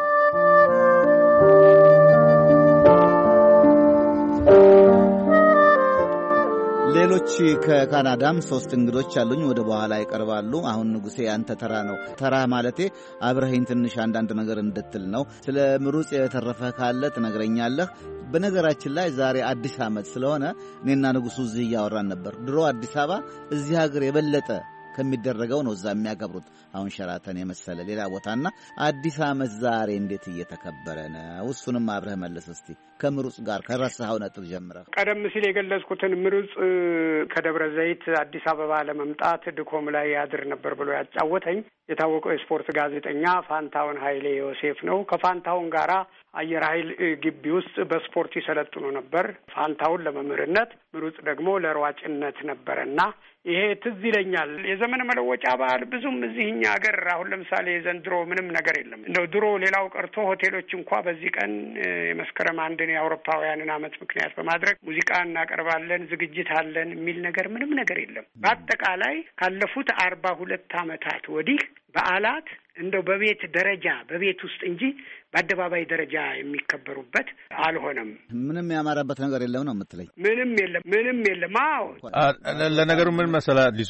ሌሎች ከካናዳም ሶስት እንግዶች አሉኝ። ወደ በኋላ ይቀርባሉ። አሁን ንጉሴ ያንተ ተራ ነው። ተራ ማለቴ አብረኸኝ ትንሽ አንዳንድ ነገር እንድትል ነው። ስለ ምሩጽ የተረፈ ካለ ትነግረኛለህ። በነገራችን ላይ ዛሬ አዲስ ዓመት ስለሆነ እኔና ንጉሱ እዚህ እያወራን ነበር። ድሮ አዲስ አበባ እዚህ ሀገር የበለጠ ከሚደረገው ነው እዛ የሚያከብሩት። አሁን ሸራተን የመሰለ ሌላ ቦታና አዲስ ዓመት ዛሬ እንዴት እየተከበረ ነው? እሱንም አብረህ መለስ እስቲ ከምሩጽ ጋር ከረሳኸው ነጥብ ጀምረህ። ቀደም ሲል የገለጽኩትን ምሩጽ ከደብረ ዘይት አዲስ አበባ ለመምጣት ድኮም ላይ ያድር ነበር ብሎ ያጫወተኝ የታወቀው የስፖርት ጋዜጠኛ ፋንታውን ኃይሌ ዮሴፍ ነው። ከፋንታውን ጋራ አየር ኃይል ግቢ ውስጥ በስፖርት ይሰለጥኑ ነበር። ፋንታውን ለመምህርነት፣ ምሩጽ ደግሞ ለሯጭነት ነበረና ይሄ ትዝ ይለኛል። የዘመን መለወጫ በዓል ብዙም እዚህ እኛ ሀገር አሁን ለምሳሌ ዘንድሮ ምንም ነገር የለም። እንደው ድሮ ሌላው ቀርቶ ሆቴሎች እንኳ በዚህ ቀን የመስከረም አንድን የአውሮፓውያንን ዓመት ምክንያት በማድረግ ሙዚቃ እናቀርባለን፣ ዝግጅት አለን የሚል ነገር ምንም ነገር የለም። በአጠቃላይ ካለፉት አርባ ሁለት ዓመታት ወዲህ በዓላት እንደው በቤት ደረጃ በቤት ውስጥ እንጂ በአደባባይ ደረጃ የሚከበሩበት አልሆነም። ምንም ያማረበት ነገር የለም ነው የምትለኝ? ምንም የለም፣ ምንም የለም። አዎ ለነገሩ ምን መሰለህ አዲሱ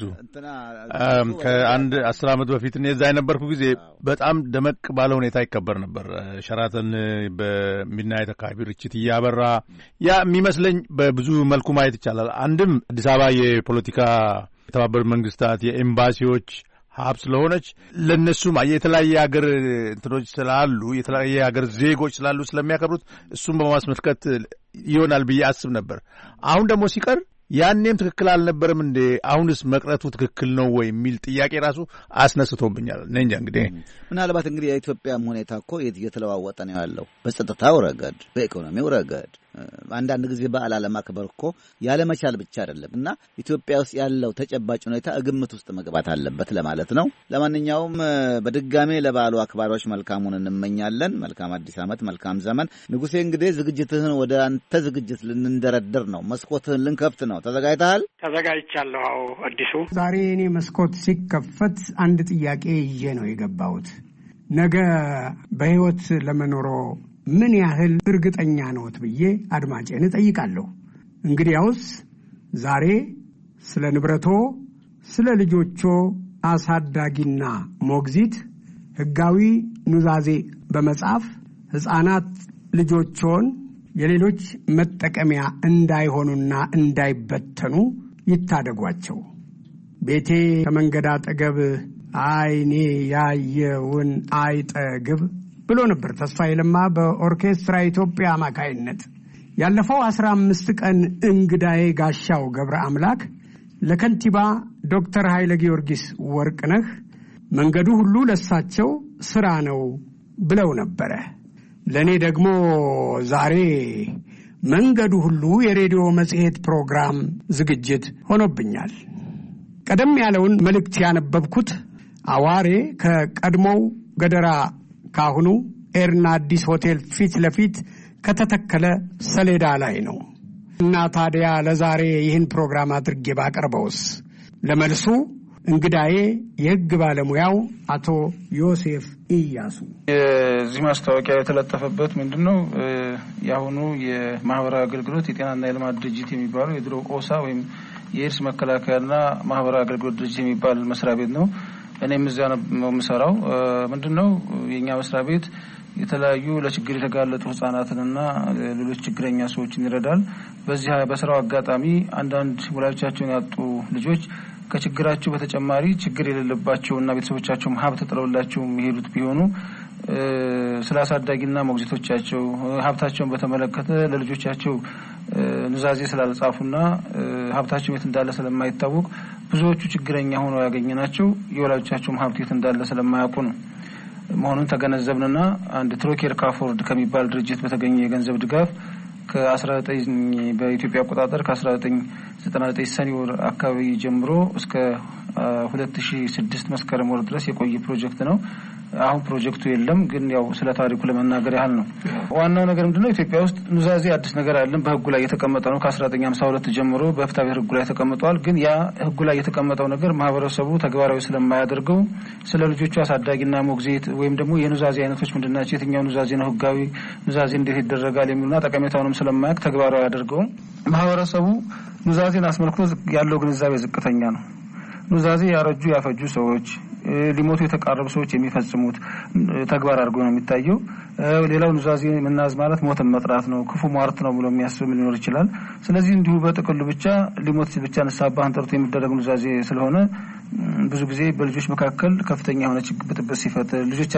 ከአንድ አስር ዓመት በፊት እኔ እዛ የነበርኩ ጊዜ በጣም ደመቅ ባለ ሁኔታ ይከበር ነበር። ሸራተን በሚድናይት አካባቢ ርችት እያበራ ያ የሚመስለኝ በብዙ መልኩ ማየት ይቻላል። አንድም አዲስ አበባ የፖለቲካ የተባበሩት መንግስታት የኤምባሲዎች ሀብ ስለሆነች ለእነሱም የተለያየ ሀገር እንትኖች ስላሉ የተለያየ ሀገር ዜጎች ስላሉ ስለሚያከብሩት እሱም በማስመልከት ይሆናል ብዬ አስብ ነበር። አሁን ደግሞ ሲቀር ያኔም ትክክል አልነበረም እንዴ? አሁንስ መቅረቱ ትክክል ነው ወይ የሚል ጥያቄ ራሱ አስነስቶብኛል። እኔ እንጃ እንግዲህ ምናልባት እንግዲህ የኢትዮጵያም ሁኔታ እኮ እየተለዋወጠ ነው ያለው በጸጥታው ረገድ፣ በኢኮኖሚው ረገድ አንዳንድ ጊዜ በዓል አለማክበር እኮ ያለመቻል ብቻ አይደለም እና ኢትዮጵያ ውስጥ ያለው ተጨባጭ ሁኔታ ግምት ውስጥ መግባት አለበት ለማለት ነው። ለማንኛውም በድጋሜ ለበዓሉ አክባሪዎች መልካሙን እንመኛለን። መልካም አዲስ ዓመት፣ መልካም ዘመን። ንጉሴ እንግዲህ ዝግጅትህን ወደ አንተ ዝግጅት ልንደረድር ነው። መስኮትህን ልንከፍት ነው። ተዘጋጅተሃል? ተዘጋጅቻለሁ። አዎ አዲሱ ዛሬ እኔ መስኮት ሲከፈት አንድ ጥያቄ ይዤ ነው የገባሁት። ነገ በሕይወት ለመኖሮ ምን ያህል እርግጠኛ ነዎት ብዬ አድማጬን እጠይቃለሁ። እንግዲያውስ ዛሬ ስለ ንብረቶ፣ ስለ ልጆቾ አሳዳጊና ሞግዚት ሕጋዊ ኑዛዜ በመጻፍ ሕፃናት ልጆቾን የሌሎች መጠቀሚያ እንዳይሆኑና እንዳይበተኑ ይታደጓቸው። ቤቴ ከመንገድ አጠገብ አይኔ ያየውን አይጠግብ ብሎ ነበር ተስፋዬ ለማ በኦርኬስትራ ኢትዮጵያ አማካይነት። ያለፈው አስራ አምስት ቀን እንግዳዬ ጋሻው ገብረ አምላክ ለከንቲባ ዶክተር ኃይለ ጊዮርጊስ ወርቅነህ መንገዱ ሁሉ ለሳቸው ስራ ነው ብለው ነበረ። ለእኔ ደግሞ ዛሬ መንገዱ ሁሉ የሬዲዮ መጽሔት ፕሮግራም ዝግጅት ሆኖብኛል። ቀደም ያለውን መልእክት ያነበብኩት አዋሬ ከቀድሞው ገደራ ካሁኑ ኤርና አዲስ ሆቴል ፊት ለፊት ከተተከለ ሰሌዳ ላይ ነው እና ታዲያ ለዛሬ ይህን ፕሮግራም አድርጌ ባቀርበውስ? ለመልሱ እንግዳዬ የሕግ ባለሙያው አቶ ዮሴፍ ኢያሱ። የዚህ ማስታወቂያ የተለጠፈበት ምንድን ነው? የአሁኑ የማህበራዊ አገልግሎት የጤናና የልማት ድርጅት የሚባለው የድሮ ኦሳ ወይም የኤድስ መከላከያና ማህበራዊ አገልግሎት ድርጅት የሚባል መስሪያ ቤት ነው። እኔም እዚያ ነው የምሰራው። ምንድን ነው የእኛ መስሪያ ቤት የተለያዩ ለችግር የተጋለጡ ህጻናትንና ሌሎች ችግረኛ ሰዎችን ይረዳል። በዚህ በስራው አጋጣሚ አንዳንድ ወላጆቻቸውን ያጡ ልጆች ከችግራቸው በተጨማሪ ችግር የሌለባቸውና ቤተሰቦቻቸውም ሀብት ጥለውላቸው የሚሄዱት ቢሆኑ ስለ አሳዳጊና ሞግዚቶቻቸው ሀብታቸውን በተመለከተ ለልጆቻቸው ኑዛዜ ስላልጻፉና ሀብታቸው የት እንዳለ ስለማይታወቅ ብዙዎቹ ችግረኛ ሆነው ያገኘናቸው የወላጆቻቸውም ሀብት የት እንዳለ ስለማያውቁ ነው መሆኑን ተገነዘብንና አንድ ትሮኬር ካፎርድ ከሚባል ድርጅት በተገኘ የገንዘብ ድጋፍ ከአስራ ዘጠኝ በኢትዮጵያ አቆጣጠር ከአስራ ዘጠኝ ዘጠና ዘጠኝ ሰኔ ወር አካባቢ ጀምሮ እስከ ሁለት ሺ ስድስት መስከረም ወር ድረስ የቆየ ፕሮጀክት ነው። አሁን ፕሮጀክቱ የለም፣ ግን ያው ስለ ታሪኩ ለመናገር ያህል ነው። ዋናው ነገር ምንድነው? ኢትዮጵያ ውስጥ ኑዛዜ አዲስ ነገር አለን። በህጉ ላይ የተቀመጠ ነው። ከአስራ ዘጠኝ ሀምሳ ሁለት ጀምሮ በፍትሐ ብሔር ህጉ ላይ ተቀምጠዋል። ግን ያ ህጉ ላይ የተቀመጠው ነገር ማህበረሰቡ ተግባራዊ ስለማያደርገው ስለ ልጆቹ አሳዳጊና ሞግዚት ወይም ደግሞ የኑዛዜ አይነቶች ምንድን ናቸው፣ የትኛው ኑዛዜ ነው ህጋዊ ኑዛዜ እንዴት ይደረጋል የሚሉና ጠቀሜታውንም ስለማያውቅ ተግባራዊ አያደርገውም። ማህበረሰቡ ኑዛዜን አስመልክቶ ያለው ግንዛቤ ዝቅተኛ ነው። ኑዛዜ ያረጁ ያፈጁ ሰዎች ሊሞቱ የተቃረቡ ሰዎች የሚፈጽሙት ተግባር አድርጎ ነው የሚታየው። ሌላው ኑዛዜ መናዝ ማለት ሞትን መጥራት ነው፣ ክፉ ሟርት ነው ብሎ የሚያስብ ሊኖር ይችላል። ስለዚህ እንዲሁ በጥቅሉ ብቻ ሊሞት ብቻ ንስሐ አባህን ጠርቶ የሚደረግ ኑዛዜ ስለሆነ ብዙ ጊዜ በልጆች መካከል ከፍተኛ የሆነ ችግር ብጥብጥ ሲፈጥር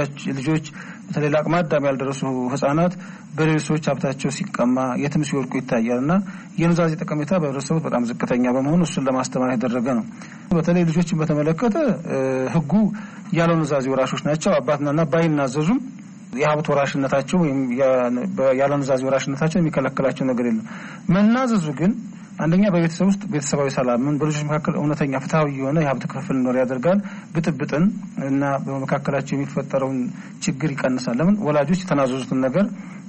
ልጆች በተለይ ለአቅመ አዳም ያልደረሱ ህጻናት በሌሎች ሰዎች ሀብታቸው ሲቀማ የትም ሲወድቁ ይታያል እና የኑዛዜ ጠቀሜታ በህብረተሰቡ በጣም ዝቅተኛ በመሆኑ እሱን ለማስተማር የተደረገ ነው። በተለይ ልጆችን በተመለከተ ህጉ ያለ ኑዛዜ ወራሾች ናቸው። አባትና እናት ባይናዘዙም የሀብት ወራሽነታቸው ወይም ያለ ኑዛዜ ወራሽነታቸው የሚከለክላቸው ነገር የለም። መናዘዙ ግን አንደኛ በቤተሰብ ውስጥ ቤተሰባዊ ሰላምን፣ በልጆች መካከል እውነተኛ ፍትሐዊ የሆነ የሀብት ክፍፍል እንዲኖር ያደርጋል። ብጥብጥን እና በመካከላቸው የሚፈጠረውን ችግር ይቀንሳል። ለምን ወላጆች የተናዘዙትን ነገር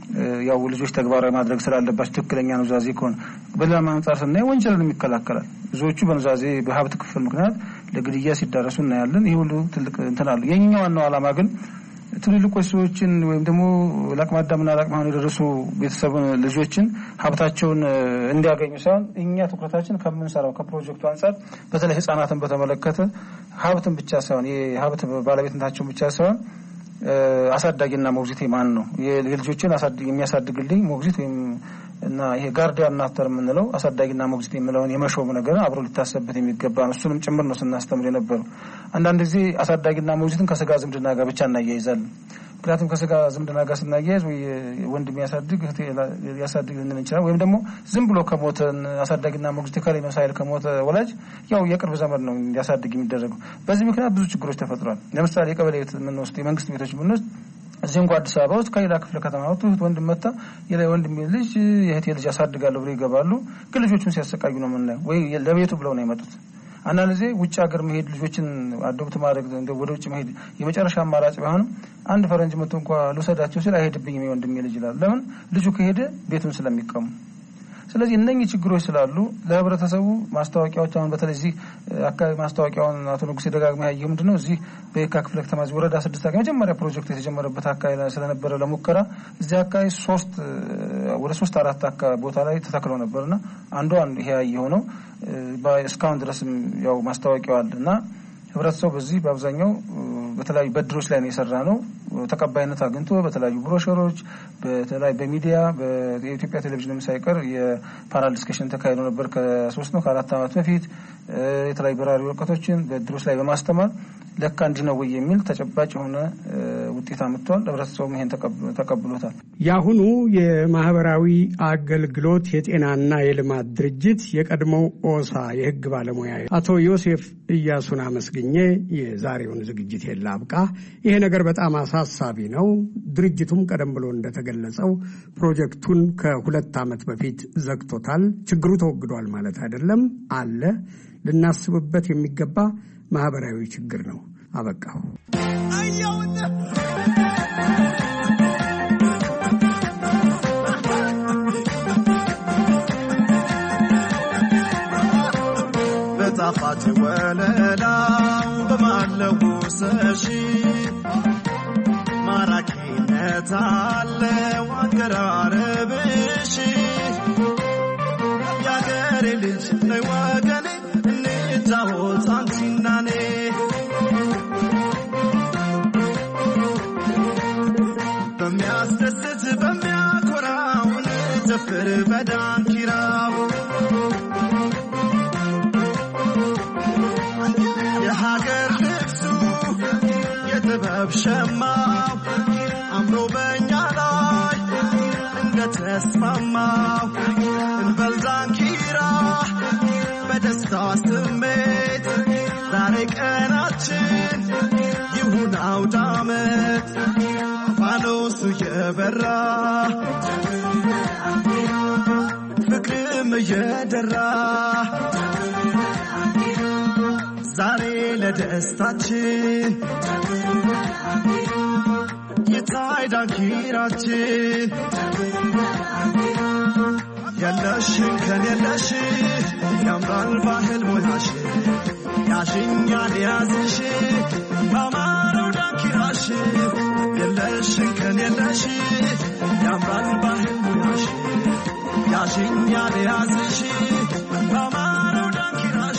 ያው ልጆች ተግባራዊ ማድረግ ስላለባቸው ትክክለኛ ኑዛዜ ከሆነ በሌላ አንጻር ስናይ ወንጀልን ይከላከላል። ብዙዎቹ በኑዛዜ በሀብት ክፍል ምክንያት ለግድያ ሲዳረሱ እናያለን። ይህ ሁሉ ትልቅ እንትን አለ። የኛ ዋናው ዓላማ ግን ትልልቆች ሰዎችን ወይም ደግሞ ለአቅመ አዳምና ለአቅመ ሔዋን የደረሱ ቤተሰብ ልጆችን ሀብታቸውን እንዲያገኙ ሳይሆን እኛ ትኩረታችን ከምንሰራው ከፕሮጀክቱ አንጻር በተለይ ሕጻናትን በተመለከተ ሀብትን ብቻ ሳይሆን የሀብት ባለቤትነታቸውን ብቻ ሳይሆን አሳዳጊና ሞግዚቴ ማን ነው የልጆችን የሚያሳድግልኝ ሞግዚት ወይም እና ይሄ ጋርዲያን ናተር የምንለው አሳዳጊና ሞግዚት የሚለውን የመሾም ነገር አብሮ ሊታሰብበት የሚገባ ነው። እሱንም ጭምር ነው ስናስተምር የነበረው። አንዳንድ ጊዜ አሳዳጊና ሞግዚትን ከስጋ ዝምድና ጋር ብቻ እናያይዛለን። ምክንያቱም ከስጋ ዝምድና ጋር ስናያይዝ ወይ ወንድ የሚያሳድግ ያሳድግ ልንል እንችላል። ወይም ደግሞ ዝም ብሎ ከሞተን አሳዳጊና ሞግዚት ከላይ መሳይል ከሞተ ወላጅ ያው የቅርብ ዘመድ ነው እንዲያሳድግ የሚደረገው። በዚህ ምክንያት ብዙ ችግሮች ተፈጥሯል። ለምሳሌ የቀበሌ ቤት የምንወስድ የመንግስት ቤቶች የምንወስድ እዚህ እንኳ አዲስ አበባ ውስጥ ከሌላ ክፍለ ከተማ ወጥቶ እህት ወንድም መታ የላ ወንድሜ ልጅ የእህቴ ልጅ አሳድጋለሁ ብሎ ይገባሉ። ግን ልጆቹን ሲያሰቃዩ ነው የምናየው። ወይ ለቤቱ ብለው ነው የመጡት። አንዳንድ ጊዜ ውጭ ሀገር መሄድ ልጆችን አዶብት ማድረግ ወደ ውጭ መሄድ የመጨረሻ አማራጭ ቢሆንም አንድ ፈረንጅ መቶ እንኳ ልውሰዳቸው ሲል አይሄድብኝም የወንድሜ ልጅ ይላል። ለምን ልጁ ከሄደ ቤቱን ስለሚቀሙ ስለዚህ እነኚህ ችግሮች ስላሉ ለህብረተሰቡ ማስታወቂያዎች አሁን በተለይ እዚህ አካባቢ ማስታወቂያውን አቶ ንጉሴ ደጋግማ ያየው ምንድን ነው እዚህ በየካ ክፍለ ከተማ እዚህ ወረዳ ስድስት አካባቢ መጀመሪያ ፕሮጀክት የተጀመረበት አካባቢ ስለነበረ ለሙከራ እዚህ አካባቢ ሶስት ወደ ሶስት አራት አካባቢ ቦታ ላይ ተተክለው ነበርና አንዱ አንዱ ይሄ ያየው ነው። እስካሁን ድረስም ያው ማስታወቂያው አለ እና ህብረተሰቡ በዚህ በአብዛኛው በተለያዩ በድሮች ላይ ነው የሰራ ነው። ተቀባይነት አግኝቶ በተለያዩ ብሮሸሮች፣ በተለያዩ በሚዲያ የኢትዮጵያ ቴሌቪዥንም ሳይቀር የፓናል ዲስከሽን ተካሂዶ ነበር ከሶስት ነው ከአራት ዓመት በፊት የተለያዩ በራሪ ወረቀቶችን በድሮች ላይ በማስተማር ለካ እንዲህ ነው ወይ የሚል ተጨባጭ የሆነ ውጤት አምጥቷል። ህብረተሰቡም ይሄን ተቀብሎታል። የአሁኑ የማህበራዊ አገልግሎት የጤናና የልማት ድርጅት የቀድሞው ኦሳ የህግ ባለሙያ አቶ ዮሴፍ እያሱን አመስግኜ የዛሬውን ዝግጅት የላብቃ። ይሄ ነገር በጣም አሳሳቢ ነው። ድርጅቱም ቀደም ብሎ እንደተገለጸው ፕሮጀክቱን ከሁለት ዓመት በፊት ዘግቶታል። ችግሩ ተወግዷል ማለት አይደለም፣ አለ። ልናስብበት የሚገባ ማህበራዊ ችግር ነው። አበቃሁ። በጣፋጭ ወለላው በማለውሰሽ ማራኪነት አለው አቀራረብሽ የአገሬ ልጅ ነይ ወገኔ እንጫወት አንቺና እኔ በሚያስደስት በሚያኮራው እንጨፍር በዳንኪራው የሀገር ልብሱ የጥበብ ሸማው አምሮ በእኛ ላይ እንደተስማማው እንበል ዳንኪራ በደስታ ስሜት ዛሬ ቀናችን ይሁን አውደ ዓመት ፋኖሱ የበራ ፍቅርም እየደራ ዛሬ ለደስታችን ይታይ ዳንኪራችን የለሽን ከን የለሽ ያምራል ባህል ሞያሽ ያሽኛል ያዝሽ በአማረው ዳንኪራሽ የለሽን ከን የለሽ ያምራል ባህል ሞያሽ ያሽኛል ያዝሽ በአማረው ዳንኪራሽ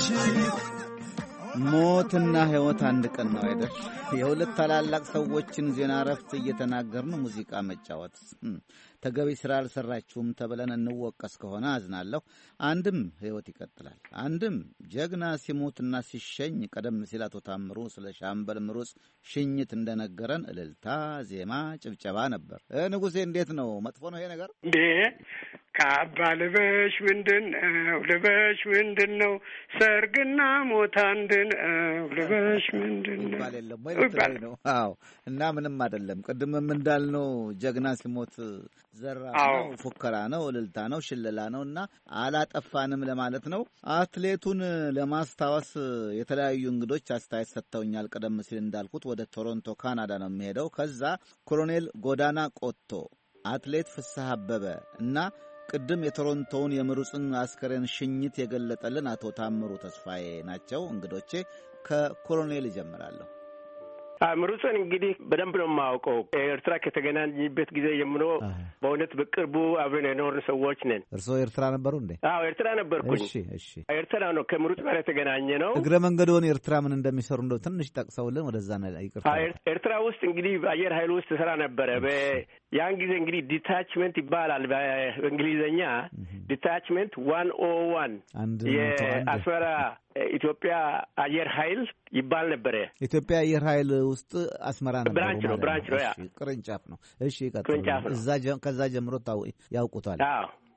ሞትና ሕይወት አንድ ቀን ነው አይደል? የሁለት ታላላቅ ሰዎችን ዜና እረፍት እየተናገርን ሙዚቃ መጫወት ተገቢ ስራ አልሰራችሁም ተብለን እንወቀስ ከሆነ አዝናለሁ። አንድም ሕይወት ይቀጥላል፣ አንድም ጀግና ሲሞትና ሲሸኝ ቀደም ሲል አቶ ታምሩ ስለ ሻምበል ምሩጽ ሽኝት እንደነገረን እልልታ፣ ዜማ፣ ጭብጨባ ነበር። ንጉሴ እንዴት ነው? መጥፎ ነው ይሄ ነገር እንዴ? ካባ ልበሽ ምንድን ነው ልበሽ ምንድን ነው ሰርግና ሞት አንድ ነው ልበሽ ምንድን ነው ይባል የለም ወይ ልትለኝ ነው? አዎ። እና ምንም አይደለም። ቅድምም እንዳልነው ጀግና ሲሞት ዘራ ነው፣ ፉከራ ነው፣ እልልታ ነው፣ ሽለላ ነው እና አላጠፋንም ለማለት ነው። አትሌቱን ለማስታወስ የተለያዩ እንግዶች አስተያየት ሰጥተውኛል። ቀደም ሲል እንዳልኩት ወደ ቶሮንቶ ካናዳ ነው የሚሄደው። ከዛ ኮሎኔል ጎዳና ቆቶ፣ አትሌት ፍስሐ አበበ እና ቅድም የቶሮንቶውን የምሩጽን አስከሬን ሽኝት የገለጠልን አቶ ታምሩ ተስፋዬ ናቸው እንግዶቼ። ከኮሎኔል ይጀምራለሁ። ምሩጽን እንግዲህ በደንብ ነው የማውቀው። ኤርትራ ከተገናኝበት ጊዜ ጀምሮ በእውነት በቅርቡ አብረን የኖርን ሰዎች ነን። እርስዎ ኤርትራ ነበሩ እንዴ? አዎ ኤርትራ ነበርኩኝ። እሺ፣ እሺ። ኤርትራ ነው ከምሩጽ ጋር የተገናኘ ነው። እግረ መንገድዎን ኤርትራ ምን እንደሚሰሩ እንደው ትንሽ ጠቅሰውልን ወደዛ ይቅርታ። ኤርትራ ውስጥ እንግዲህ በአየር ኃይል ውስጥ ስራ ነበረ። ያን ጊዜ እንግዲህ ዲታችመንት ይባላል በእንግሊዝኛ ዲታችመንት ዋን ኦ ዋን የአስመራ ኢትዮጵያ አየር ኃይል ይባል ነበረ። ኢትዮጵያ አየር ኃይል ውስጥ አስመራ ነበሩ ብራንች ነው ብራንች ነው ያ ቅርንጫፍ ነው። እሺ ቅርንጫፍ ነው። ከዛ ጀምሮ ያውቁታል። አዎ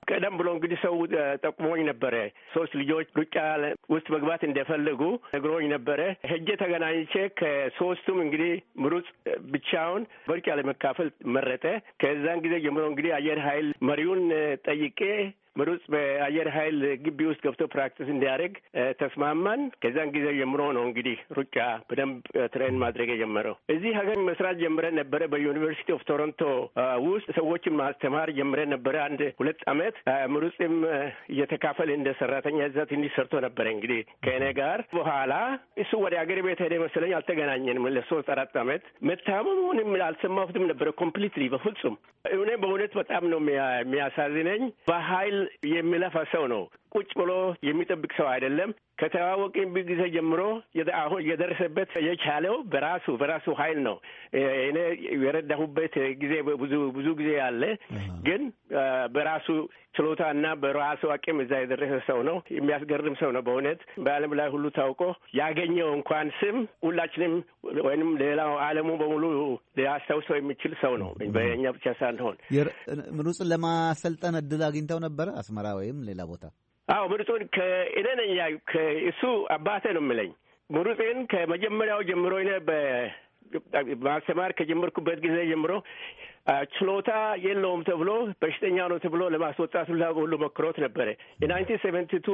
ቀደም ብሎ እንግዲህ ሰው ጠቁሞኝ ነበረ። ሶስት ልጆች ሩጫ ውስጥ መግባት እንደፈለጉ ነግሮኝ ነበረ። ሄጄ ተገናኝቼ ከሶስቱም እንግዲህ ምሩጽ ብቻውን በሩጫ ለመካፈል መረጠ። ከዛን ጊዜ ጀምሮ እንግዲህ አየር ኃይል መሪውን ጠይቄ ምሩጽ በአየር ኃይል ግቢ ውስጥ ገብቶ ፕራክቲስ እንዲያደርግ ተስማማን። ከዛን ጊዜ ጀምሮ ነው እንግዲህ ሩጫ በደንብ ትሬን ማድረግ የጀመረው። እዚህ ሀገር መስራት ጀምረን ነበረ። በዩኒቨርሲቲ ኦፍ ቶሮንቶ ውስጥ ሰዎችን ማስተማር ጀምረን ነበረ አንድ ሁለት አመት። ምሩጽም እየተካፈል እንደ ሰራተኛ እዛ ትንሽ ሰርቶ ነበረ እንግዲህ ከእኔ ጋር። በኋላ እሱ ወደ ሀገር ቤት ሄደ መሰለኝ። አልተገናኘንም ለሶስት አራት አመት። መታመሙንም አልሰማሁትም ነበረ ኮምፕሊትሊ በፍጹም። እኔ በእውነት በጣም ነው የሚያሳዝነኝ በሀይል የሚለፋ ሰው ነው። ቁጭ ብሎ የሚጠብቅ ሰው አይደለም። ከተዋወቅን ጊዜ ጀምሮ አሁን የደረሰበት የቻለው በራሱ በራሱ ኃይል ነው። እኔ የረዳሁበት ጊዜ ብዙ ብዙ ጊዜ አለ፣ ግን በራሱ ችሎታ እና በራሱ አቅም እዛ የደረሰ ሰው ነው። የሚያስገርም ሰው ነው በእውነት በዓለም ላይ ሁሉ ታውቆ ያገኘው እንኳን ስም ሁላችንም ወይንም ሌላው ዓለሙ በሙሉ ሊያስታውሰው የሚችል ሰው ነው። በእኛ ብቻ ሳንሆን ምሩጽን ለማሰልጠን እድል አግኝተው ነበረ አስመራ ወይም ሌላ ቦታ? አዎ ምሩጽን ከእኔ ነኝ እሱ አባቴ ነው የምለኝ። ምሩጽን ከመጀመሪያው ጀምሮ እኔ በማስተማር ከጀመርኩበት ጊዜ ጀምሮ ችሎታ የለውም ተብሎ በሽተኛ ነው ተብሎ ለማስወጣት ሁላ ሁሉ ሞክሮት ነበረ። የናይንቲን ሴቨንቲ ቱ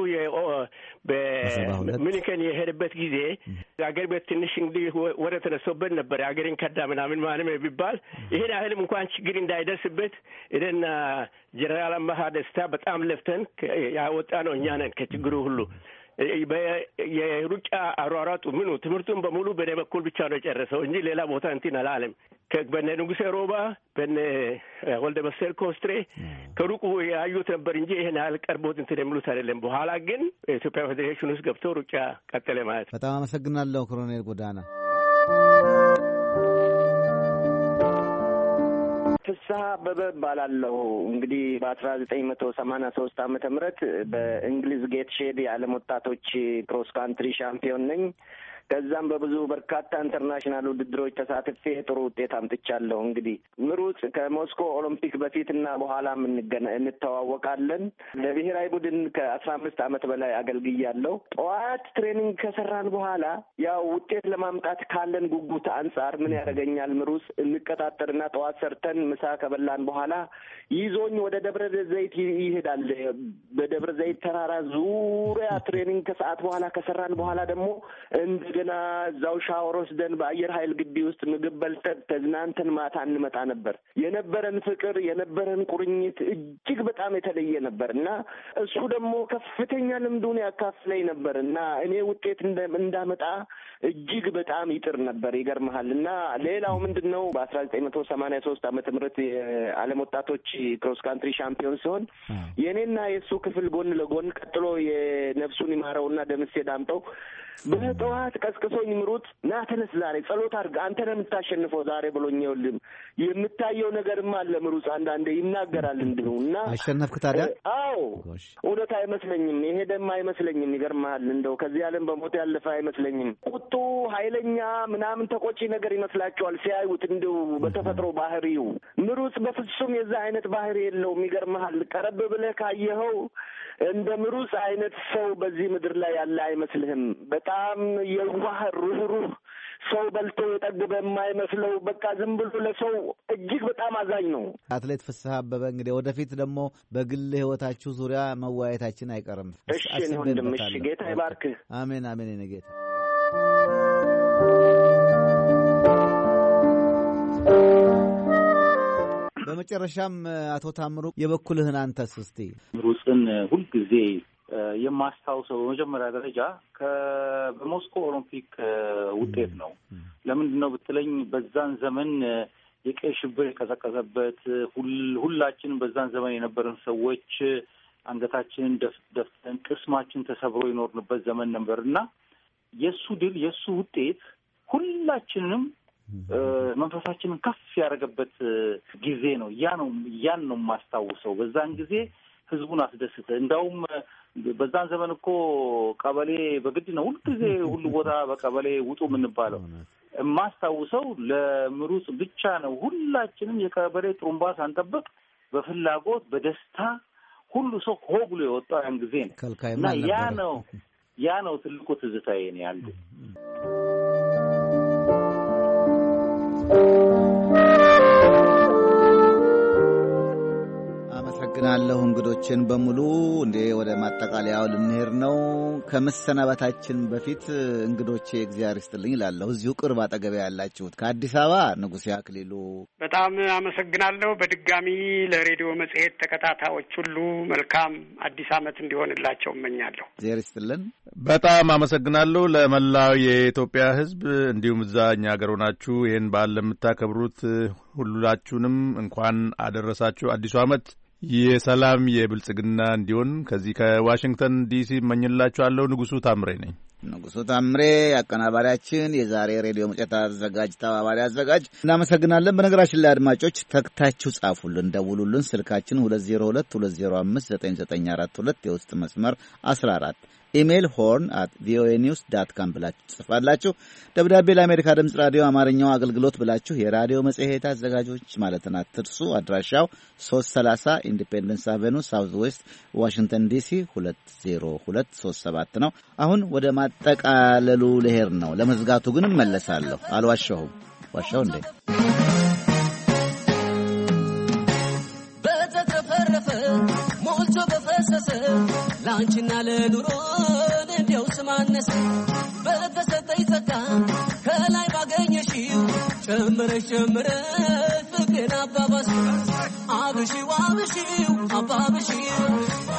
በሚኒከን የሄደበት ጊዜ አገር ቤት ትንሽ እንግዲህ ወደ ተነሶበት ነበረ። አገሬን ከዳ ምናምን ማንም ቢባል ይሄን ያህልም እንኳን ችግር እንዳይደርስበት እኔና ጀነራል አመሀ ደስታ በጣም ለፍተን ያወጣ ነው እኛ ነን ከችግሩ ሁሉ የሩጫ አሯሯጡ ምኑ ትምህርቱን በሙሉ በኔ በኩል ብቻ ነው የጨረሰው እንጂ ሌላ ቦታ እንትን አላለም። በነ ንጉሴ ሮባ በነ ወልደ መሰል ኮስትሬ ከሩቁ ያዩት ነበር እንጂ ይህን ያህል ቀርቦት እንትን የሚሉት አይደለም። በኋላ ግን የኢትዮጵያ ፌዴሬሽን ውስጥ ገብቶ ሩጫ ቀጠለ ማለት ነው። በጣም አመሰግናለሁ ኮሎኔል ጎዳና። ፍስሀ አበበ እባላለሁ። እንግዲህ በአስራ ዘጠኝ መቶ ሰማንያ ሶስት ዓመተ ምህረት በእንግሊዝ ጌት ሼድ የዓለም ወጣቶች ክሮስ ካንትሪ ሻምፒዮን ነኝ። ከዛም በብዙ በርካታ ኢንተርናሽናል ውድድሮች ተሳትፌ ጥሩ ውጤት አምጥቻለሁ። እንግዲህ ምሩጽ ከሞስኮ ኦሎምፒክ በፊትና በኋላም እንተዋወቃለን። ለብሔራዊ ቡድን ከአስራ አምስት ዓመት በላይ አገልግያለሁ። ጠዋት ትሬኒንግ ከሰራን በኋላ ያው ውጤት ለማምጣት ካለን ጉጉት አንጻር ምን ያደርገኛል ምሩጽ እንቀጣጠርና ጠዋት ሰርተን ምሳ ከበላን በኋላ ይዞኝ ወደ ደብረ ዘይት ይሄዳል። በደብረ ዘይት ተራራ ዙሪያ ትሬኒንግ ከሰዓት በኋላ ከሰራን በኋላ ደግሞ እንደገና እዛው ሻወር ወስደን በአየር ኃይል ግቢ ውስጥ ምግብ በልተን ተዝናንተን ማታ እንመጣ ነበር። የነበረን ፍቅር የነበረን ቁርኝት እጅግ በጣም የተለየ ነበር እና እሱ ደግሞ ከፍተኛ ልምዱን ያካፍለኝ ነበር እና እኔ ውጤት እንዳመጣ እጅግ በጣም ይጥር ነበር። ይገርመሃል። እና ሌላው ምንድን ነው በአስራ ዘጠኝ መቶ ሰማንያ ሶስት ዓመተ ምህረት የዓለም ወጣቶች ክሮስ ካንትሪ ሻምፒዮን ሲሆን የእኔና የእሱ ክፍል ጎን ለጎን ቀጥሎ የነፍሱን ይማረውና ደምሴ ዳምጠው በጠዋት ቀስቅሶኝ ምሩጥ ና ተነስ፣ ዛሬ ጸሎት አድርግ፣ አንተ ነህ የምታሸንፈው ዛሬ ብሎኝ። ይኸውልህ የምታየው ነገርም አለ ምሩጽ አንዳንዴ ይናገራል እንዲሁ እና አሸነፍክ ታዲያ? አዎ እውነት አይመስለኝም፣ የሄደም አይመስለኝም። ይገርምሃል፣ እንደው ከዚህ ዓለም በሞት ያለፈ አይመስለኝም። ቁጡ፣ ኃይለኛ ምናምን ተቆጪ ነገር ይመስላቸዋል ሲያዩት፣ እንዲሁ በተፈጥሮ ባህሪው። ምሩጽ በፍጹም የዛ አይነት ባህሪ የለውም። ይገርምሃል፣ ቀረብ ብለህ ካየኸው እንደ ምሩጽ አይነት ሰው በዚህ ምድር ላይ ያለ አይመስልህም። በጣም የዋህ ሩህሩህ ሰው በልቶ የጠገበ የማይመስለው በቃ ዝም ብሎ ለሰው እጅግ በጣም አዛኝ ነው። አትሌት ፍስሐ አበበ እንግዲህ ወደፊት ደግሞ በግል ሕይወታችሁ ዙሪያ መወያየታችን አይቀርም። እሺ እኔ ወንድም፣ እሺ ጌታ ይባርክህ። አሜን አሜን። የእኔ ጌታ በመጨረሻም አቶ ታምሩ የበኩልህን አንተስ እስቲ ምሩጽን ሁልጊዜ የማስታውሰው በመጀመሪያ ደረጃ በሞስኮ ኦሎምፒክ ውጤት ነው። ለምንድን ነው ብትለኝ በዛን ዘመን የቀይ ሽብር የቀዘቀዘበት ሁላችንም በዛን ዘመን የነበረን ሰዎች አንገታችንን ደፍተን ቅስማችን ተሰብሮ የኖርንበት ዘመን ነበር እና የእሱ ድል የእሱ ውጤት ሁላችንንም መንፈሳችንን ከፍ ያደረገበት ጊዜ ነው። ያ ነው ያን ነው የማስታውሰው። በዛን ጊዜ ህዝቡን አስደስተ እንዳውም በዛን ዘመን እኮ ቀበሌ በግድ ነው ሁልጊዜ ሁሉ ቦታ በቀበሌ ውጡ የምንባለው። የማስታውሰው ለምሩጽ ብቻ ነው። ሁላችንም የቀበሌ ጥሩምባ ሳንጠብቅ በፍላጎት በደስታ ሁሉ ሰው ሆ ብሎ የወጣው ያን ጊዜ ነው ከልካይም እና ያ አልነበረም። ነው ያ ነው ትልቁ ትዝታዬ ነው አንዱ አመሰግናለሁ እንግዶችን በሙሉ እንዴ ወደ ማጠቃለያው ልንሄድ ነው። ከመሰናበታችን በፊት እንግዶቼ እግዚአብሔር ይስጥልኝ እላለሁ። እዚሁ ቅርብ አጠገቢያ ያላችሁት ከአዲስ አበባ ንጉሴ አክሊሉ፣ በጣም አመሰግናለሁ። በድጋሚ ለሬዲዮ መጽሔት ተከታታዮች ሁሉ መልካም አዲስ ዓመት እንዲሆንላቸው እመኛለሁ። እግዚአብሔር ይስጥልን። በጣም አመሰግናለሁ ለመላው የኢትዮጵያ ሕዝብ እንዲሁም እዛ እኛ ሀገር ሆናችሁ ይህን በዓል ለምታከብሩት ሁላችሁንም እንኳን አደረሳችሁ። አዲሱ ዓመት የሰላም የብልጽግና እንዲሆን ከዚህ ከዋሽንግተን ዲሲ እመኝላችኋለሁ። ንጉሱ ታምሬ ነኝ። ንጉሱ ታምሬ አቀናባሪያችን፣ የዛሬ ሬዲዮ መጽሔት አዘጋጅ፣ ተባባሪ አዘጋጅ እናመሰግናለን። በነገራችን ላይ አድማጮች ተክታችሁ ጻፉልን፣ ደውሉልን። ስልካችን 202 205 9942 የውስጥ መስመር 14 ኢሜይል ሆርን አት ቪኦኤ ኒውስ ዳት ካም ብላችሁ ትጽፋላችሁ። ደብዳቤ ለአሜሪካ ድምፅ ራዲዮ አማርኛው አገልግሎት ብላችሁ የራዲዮ መጽሔት አዘጋጆች ማለትን አትርሱ። አድራሻው 330 ኢንዲፔንደንስ አቬኑ ሳውዝ ዌስት ዋሽንግተን ዲሲ 20237 ነው። አሁን ወደ ማጠቃለሉ ልሄድ ነው። ለመዝጋቱ ግን እመለሳለሁ። አልዋሸሁም። ዋሻው እንዴ? በተትረፈረፈ ሞልቶ በፈሰሰ ለአንቺና ለኑሮን እንዲያው ስማነሰ በተሰጠኝ ጸጋ ከላይ ባገኘሽው ጨምረሽ ጨምረሽ ፍቅሬን አባባስ አብሺው አብሺው አባብሺው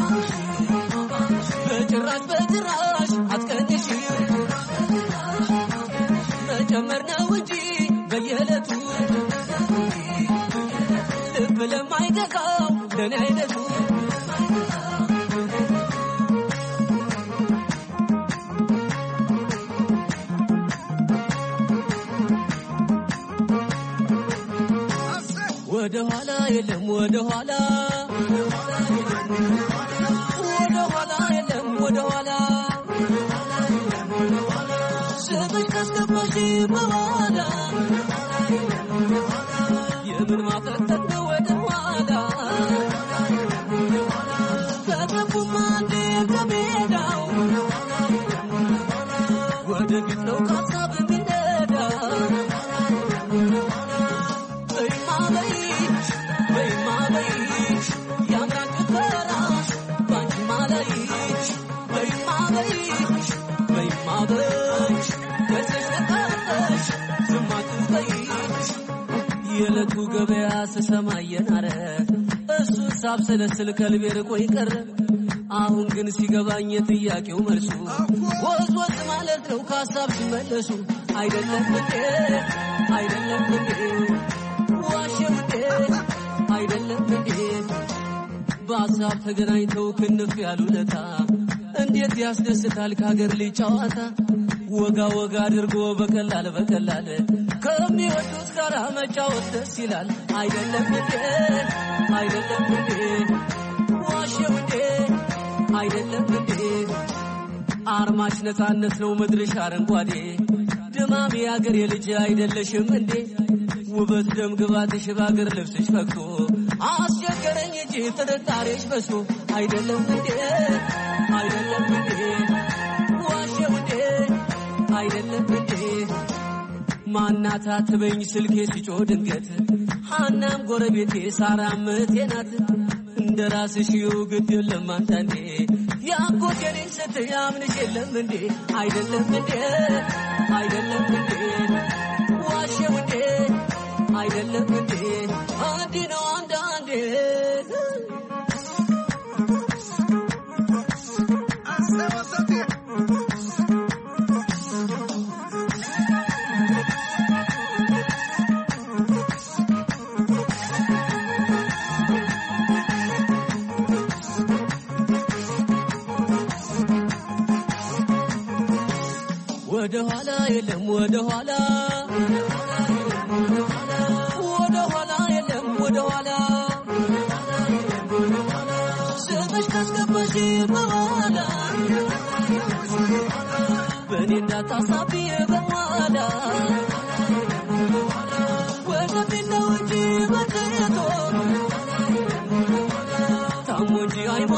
በጭራሽ በጭራሽ አትቀንሺው መጨመር ነው እንጂ በየዕለቱ ልብ ለማይገዛው ለእኔ አይነቱ ወደ ኋላ የለም ወደ ኋላ ወደ ኋላ የለም ወደ ኋላ ስምሽ ካስገባሽ በኋላ የምን ማፈጠጥ ነው ወደ ኋላ ከገቡማ እንዴ ከሜዳው ወደፊት ነው ካሳብ የሚነዳ በይማ በይሽ በይማ በይሽ ያምራል ጭፈራሽ ባንቺማ ላይሽ በይማ በይሽ በይማ በይሽ ደስሽ ነቀረሽ ዝም አትበይሽ የዕለቱ ገበያ ስሰማ እየናረ እሱን ሳብሰለስል ከልቤ ርቆ ቀረ። አሁን ግን ሲገባኝ የጥያቄው መልሱ ወዝ ወዝ ማለት ነው ከሀሳብ ሲመለሱ አይደለም እንዴ አይደለም እንዴ ዋሸው እንዴ አይደለም እንዴ በሀሳብ ተገናኝተው ክንፍ ያሉለታ እንዴት ያስደስታል ከሀገር ልጅ ጨዋታ ወጋ ወጋ አድርጎ በቀላል በቀላል ከሚወዱት ጋር መጫወት ደስ ይላል። አይደለም እንዴ አይደለም እንዴ ዋሸው እንዴ አይደለም እንዴ አርማሽ ነፃነት ነው ምድርሽ አረንጓዴ ድማም የአገር የልጅ አይደለሽም እንዴ ውበት ደም ግባትሽ በአገር ልብስሽ ፈክቶ አስቸገረኝ እንጂ ጥርጣሬሽ በዝቶ አይደለም እንዴ አይደለም እንዴ ዋሸው እንዴ አይደለም እንዴ ማናት አትበኝ ስልኬ ሲጮ ድንገት ሐናም ጎረቤቴ ሳራም እህቴ ናት እንደ ራስሽ ይው ግድ የለም አንዳንዴ ያጎቴ ልጅ ስትይ አምንሽ የለም እንዴ አይደለም እንዴ አይደለም እንዴ ዋሸው እንዴ አይደለም እንዴ እንዲህ ነው አንዳንዴ ወደ ኋላ የለም ወደ ኋላ ወደ ኋላ የለም ወደ ኋላ ስምሽ ካስገባሽ በኋላ በእኔ እንዳታሳቢ በኋላ ወደፊት ነው እንጂ መቀየቶ ታሞ እንጂ አይሞ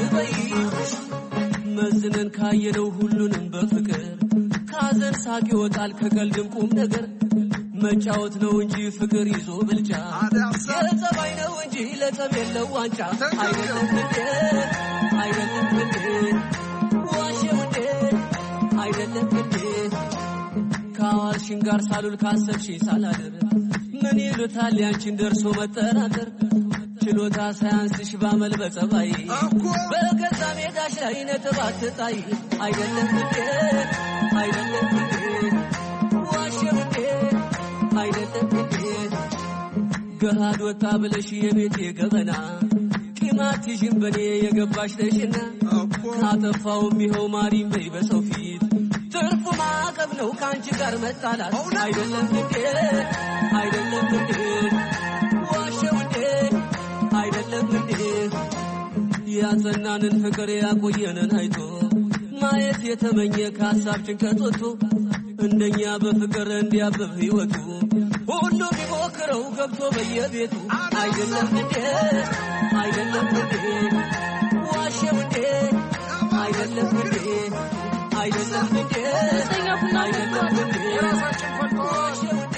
በይ መዝነን ካየነው ሁሉንም በፍቅር ካዘን ሳቅ ይወጣል ከቀልድም ቁም ነገር መጫወት ነው እንጂ ፍቅር ይዞ ብልጫ የጸባይ ነው እንጂ ለጸብ የለው ዋንጫ አይደለም እንዴ አይደለም እንዴ ዋሸው እንዴ አይደለም እንዴ ከአዋልሽን ጋር ሳሉል ካሰብሽኝ ሳላድር ምን ይሉታል ያንቺን ደርሶ መጠራጠር ችሎታ ሳያንስሽ ባመል በጸባይ በገዛ ሜዳሽ ላይ ነጥብ አትጣይ አይደለም እንዴ አይደለም እንዴ ዋሸው እንዴ አይደለም እንዴ ገሃድ ወጣ ብለሽ የቤቴ ገበና ቂማትሽን በኔ የገባሽ ነሽና ካጠፋውም ይኸው ማሪም በይ በሰው ፊት ትርፉ ማዕቀብ ነው ከአንቺ ጋር መጣላት አይደለም እንዴ አይደለም እንዴ ዋሸው እንዴ አይደለም እንዴ ያጸናንን ፍቅር ያቆየንን አይቶ ማየት የተመኘ ከሀሳብ ጭንቀት ወጥቶ እንደኛ በፍቅር እንዲያብብ ሕይወቱ ሁሉ ቢሞክረው ገብቶ በየቤቱ አይደለም እንዴ አይደለም እንዴ ዋሸው እንዴ አይደለም እንዴ አይደለም እንዴ አይደለም እንዴ ዋሸው እንዴ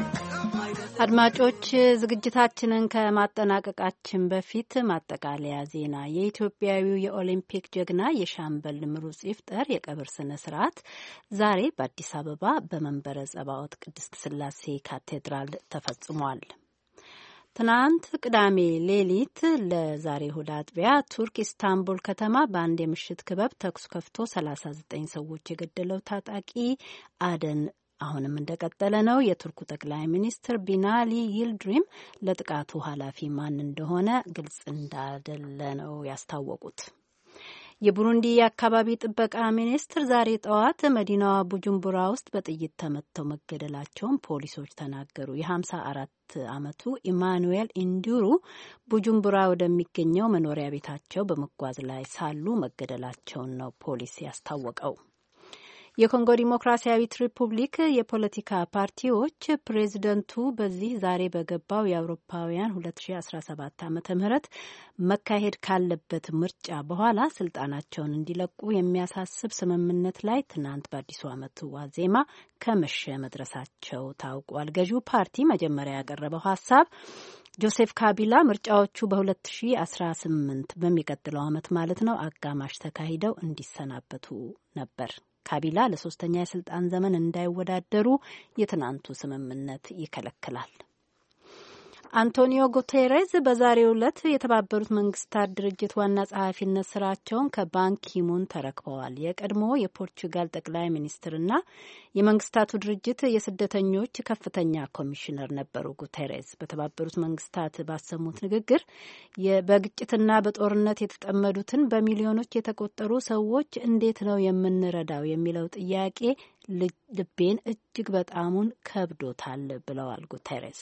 አድማጮች ዝግጅታችንን ከማጠናቀቃችን በፊት ማጠቃለያ ዜና። የኢትዮጵያዊው የኦሊምፒክ ጀግና የሻምበል ምሩጽ ይፍጠር የቀብር ስነ ስርዓት ዛሬ በአዲስ አበባ በመንበረ ጸባዖት ቅድስት ስላሴ ካቴድራል ተፈጽሟል። ትናንት ቅዳሜ ሌሊት ለዛሬ እሁድ አጥቢያ ቱርክ ኢስታንቡል ከተማ በአንድ የምሽት ክበብ ተኩስ ከፍቶ 39 ሰዎች የገደለው ታጣቂ አደን አሁንም እንደቀጠለ ነው። የቱርኩ ጠቅላይ ሚኒስትር ቢናሊ ይልድሪም ለጥቃቱ ኃላፊ ማን እንደሆነ ግልጽ እንዳደለ ነው ያስታወቁት። የቡሩንዲ የአካባቢ ጥበቃ ሚኒስትር ዛሬ ጠዋት መዲናዋ ቡጁምቡራ ውስጥ በጥይት ተመተው መገደላቸውን ፖሊሶች ተናገሩ። የሀምሳ አራት ዓመቱ ኢማኑኤል ኢንዱሩ ቡጁምቡራ ወደሚገኘው መኖሪያ ቤታቸው በመጓዝ ላይ ሳሉ መገደላቸውን ነው ፖሊስ ያስታወቀው። የኮንጎ ዲሞክራሲያዊት ሪፑብሊክ የፖለቲካ ፓርቲዎች ፕሬዚደንቱ በዚህ ዛሬ በገባው የአውሮፓውያን 2017 ዓ ም መካሄድ ካለበት ምርጫ በኋላ ስልጣናቸውን እንዲለቁ የሚያሳስብ ስምምነት ላይ ትናንት በአዲሱ ዓመቱ ዋዜማ ከመሸ መድረሳቸው ታውቋል። ገዢው ፓርቲ መጀመሪያ ያቀረበው ሀሳብ ጆሴፍ ካቢላ ምርጫዎቹ በ2018 በሚቀጥለው ዓመት ማለት ነው አጋማሽ ተካሂደው እንዲሰናበቱ ነበር። ካቢላ ለሶስተኛ የስልጣን ዘመን እንዳይወዳደሩ የትናንቱ ስምምነት ይከለክላል። አንቶኒዮ ጉቴሬዝ በዛሬው ዕለት የተባበሩት መንግስታት ድርጅት ዋና ጸሐፊነት ስራቸውን ከባንኪሙን ተረክበዋል። የቀድሞ የፖርቹጋል ጠቅላይ ሚኒስትርና የመንግስታቱ ድርጅት የስደተኞች ከፍተኛ ኮሚሽነር ነበሩ። ጉቴሬዝ በተባበሩት መንግስታት ባሰሙት ንግግር በግጭትና በጦርነት የተጠመዱትን በሚሊዮኖች የተቆጠሩ ሰዎች እንዴት ነው የምንረዳው የሚለው ጥያቄ ልቤን እጅግ በጣሙን ከብዶታል ብለዋል ጉቴሬዝ።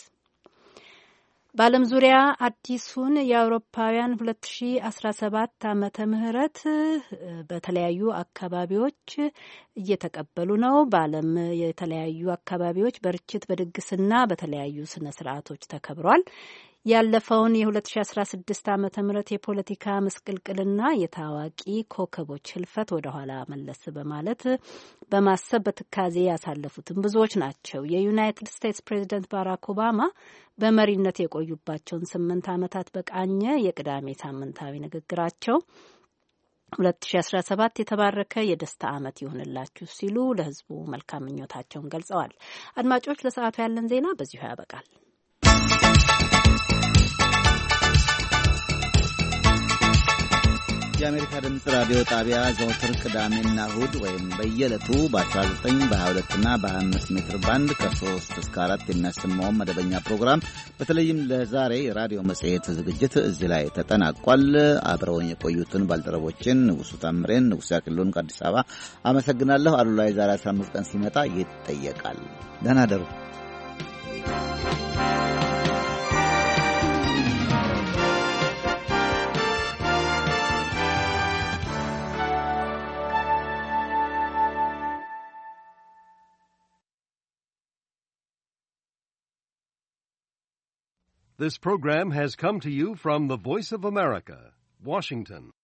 በዓለም ዙሪያ አዲሱን የአውሮፓውያን 2017 ዓመተ ምህረት በተለያዩ አካባቢዎች እየተቀበሉ ነው። በዓለም የተለያዩ አካባቢዎች በርችት በድግስና በተለያዩ ስነ ስርዓቶች ተከብሯል። ያለፈውን የ2016 ዓመተ ምህረት የፖለቲካ ምስቅልቅልና የታዋቂ ኮከቦች ህልፈት ወደኋላ መለስ በማለት በማሰብ በትካዜ ያሳለፉትን ብዙዎች ናቸው። የዩናይትድ ስቴትስ ፕሬዚደንት ባራክ ኦባማ በመሪነት የቆዩባቸውን ስምንት ዓመታት በቃኘ የቅዳሜ ሳምንታዊ ንግግራቸው 2017 የተባረከ የደስታ ዓመት ይሁንላችሁ ሲሉ ለህዝቡ መልካም ምኞታቸውን ገልጸዋል። አድማጮች፣ ለሰዓቱ ያለን ዜና በዚሁ ያበቃል። የአሜሪካ ድምፅ ራዲዮ ጣቢያ ዘወትር ቅዳሜና እሁድ ወይም በየዕለቱ በ19 በ22 እና በ25 ሜትር ባንድ ከ3 እስከ 4 የሚያሰማውን መደበኛ ፕሮግራም በተለይም ለዛሬ የራዲዮ መጽሔት ዝግጅት እዚህ ላይ ተጠናቋል። አብረውን የቆዩትን ባልደረቦችን ንጉሱ ታምሬን፣ ንጉሱ ያቅሉን ከአዲስ አበባ አመሰግናለሁ። አሉላ የዛሬ 15 ቀን ሲመጣ ይጠየቃል። ደህና ደሩ። This program has come to you from the Voice of America, Washington.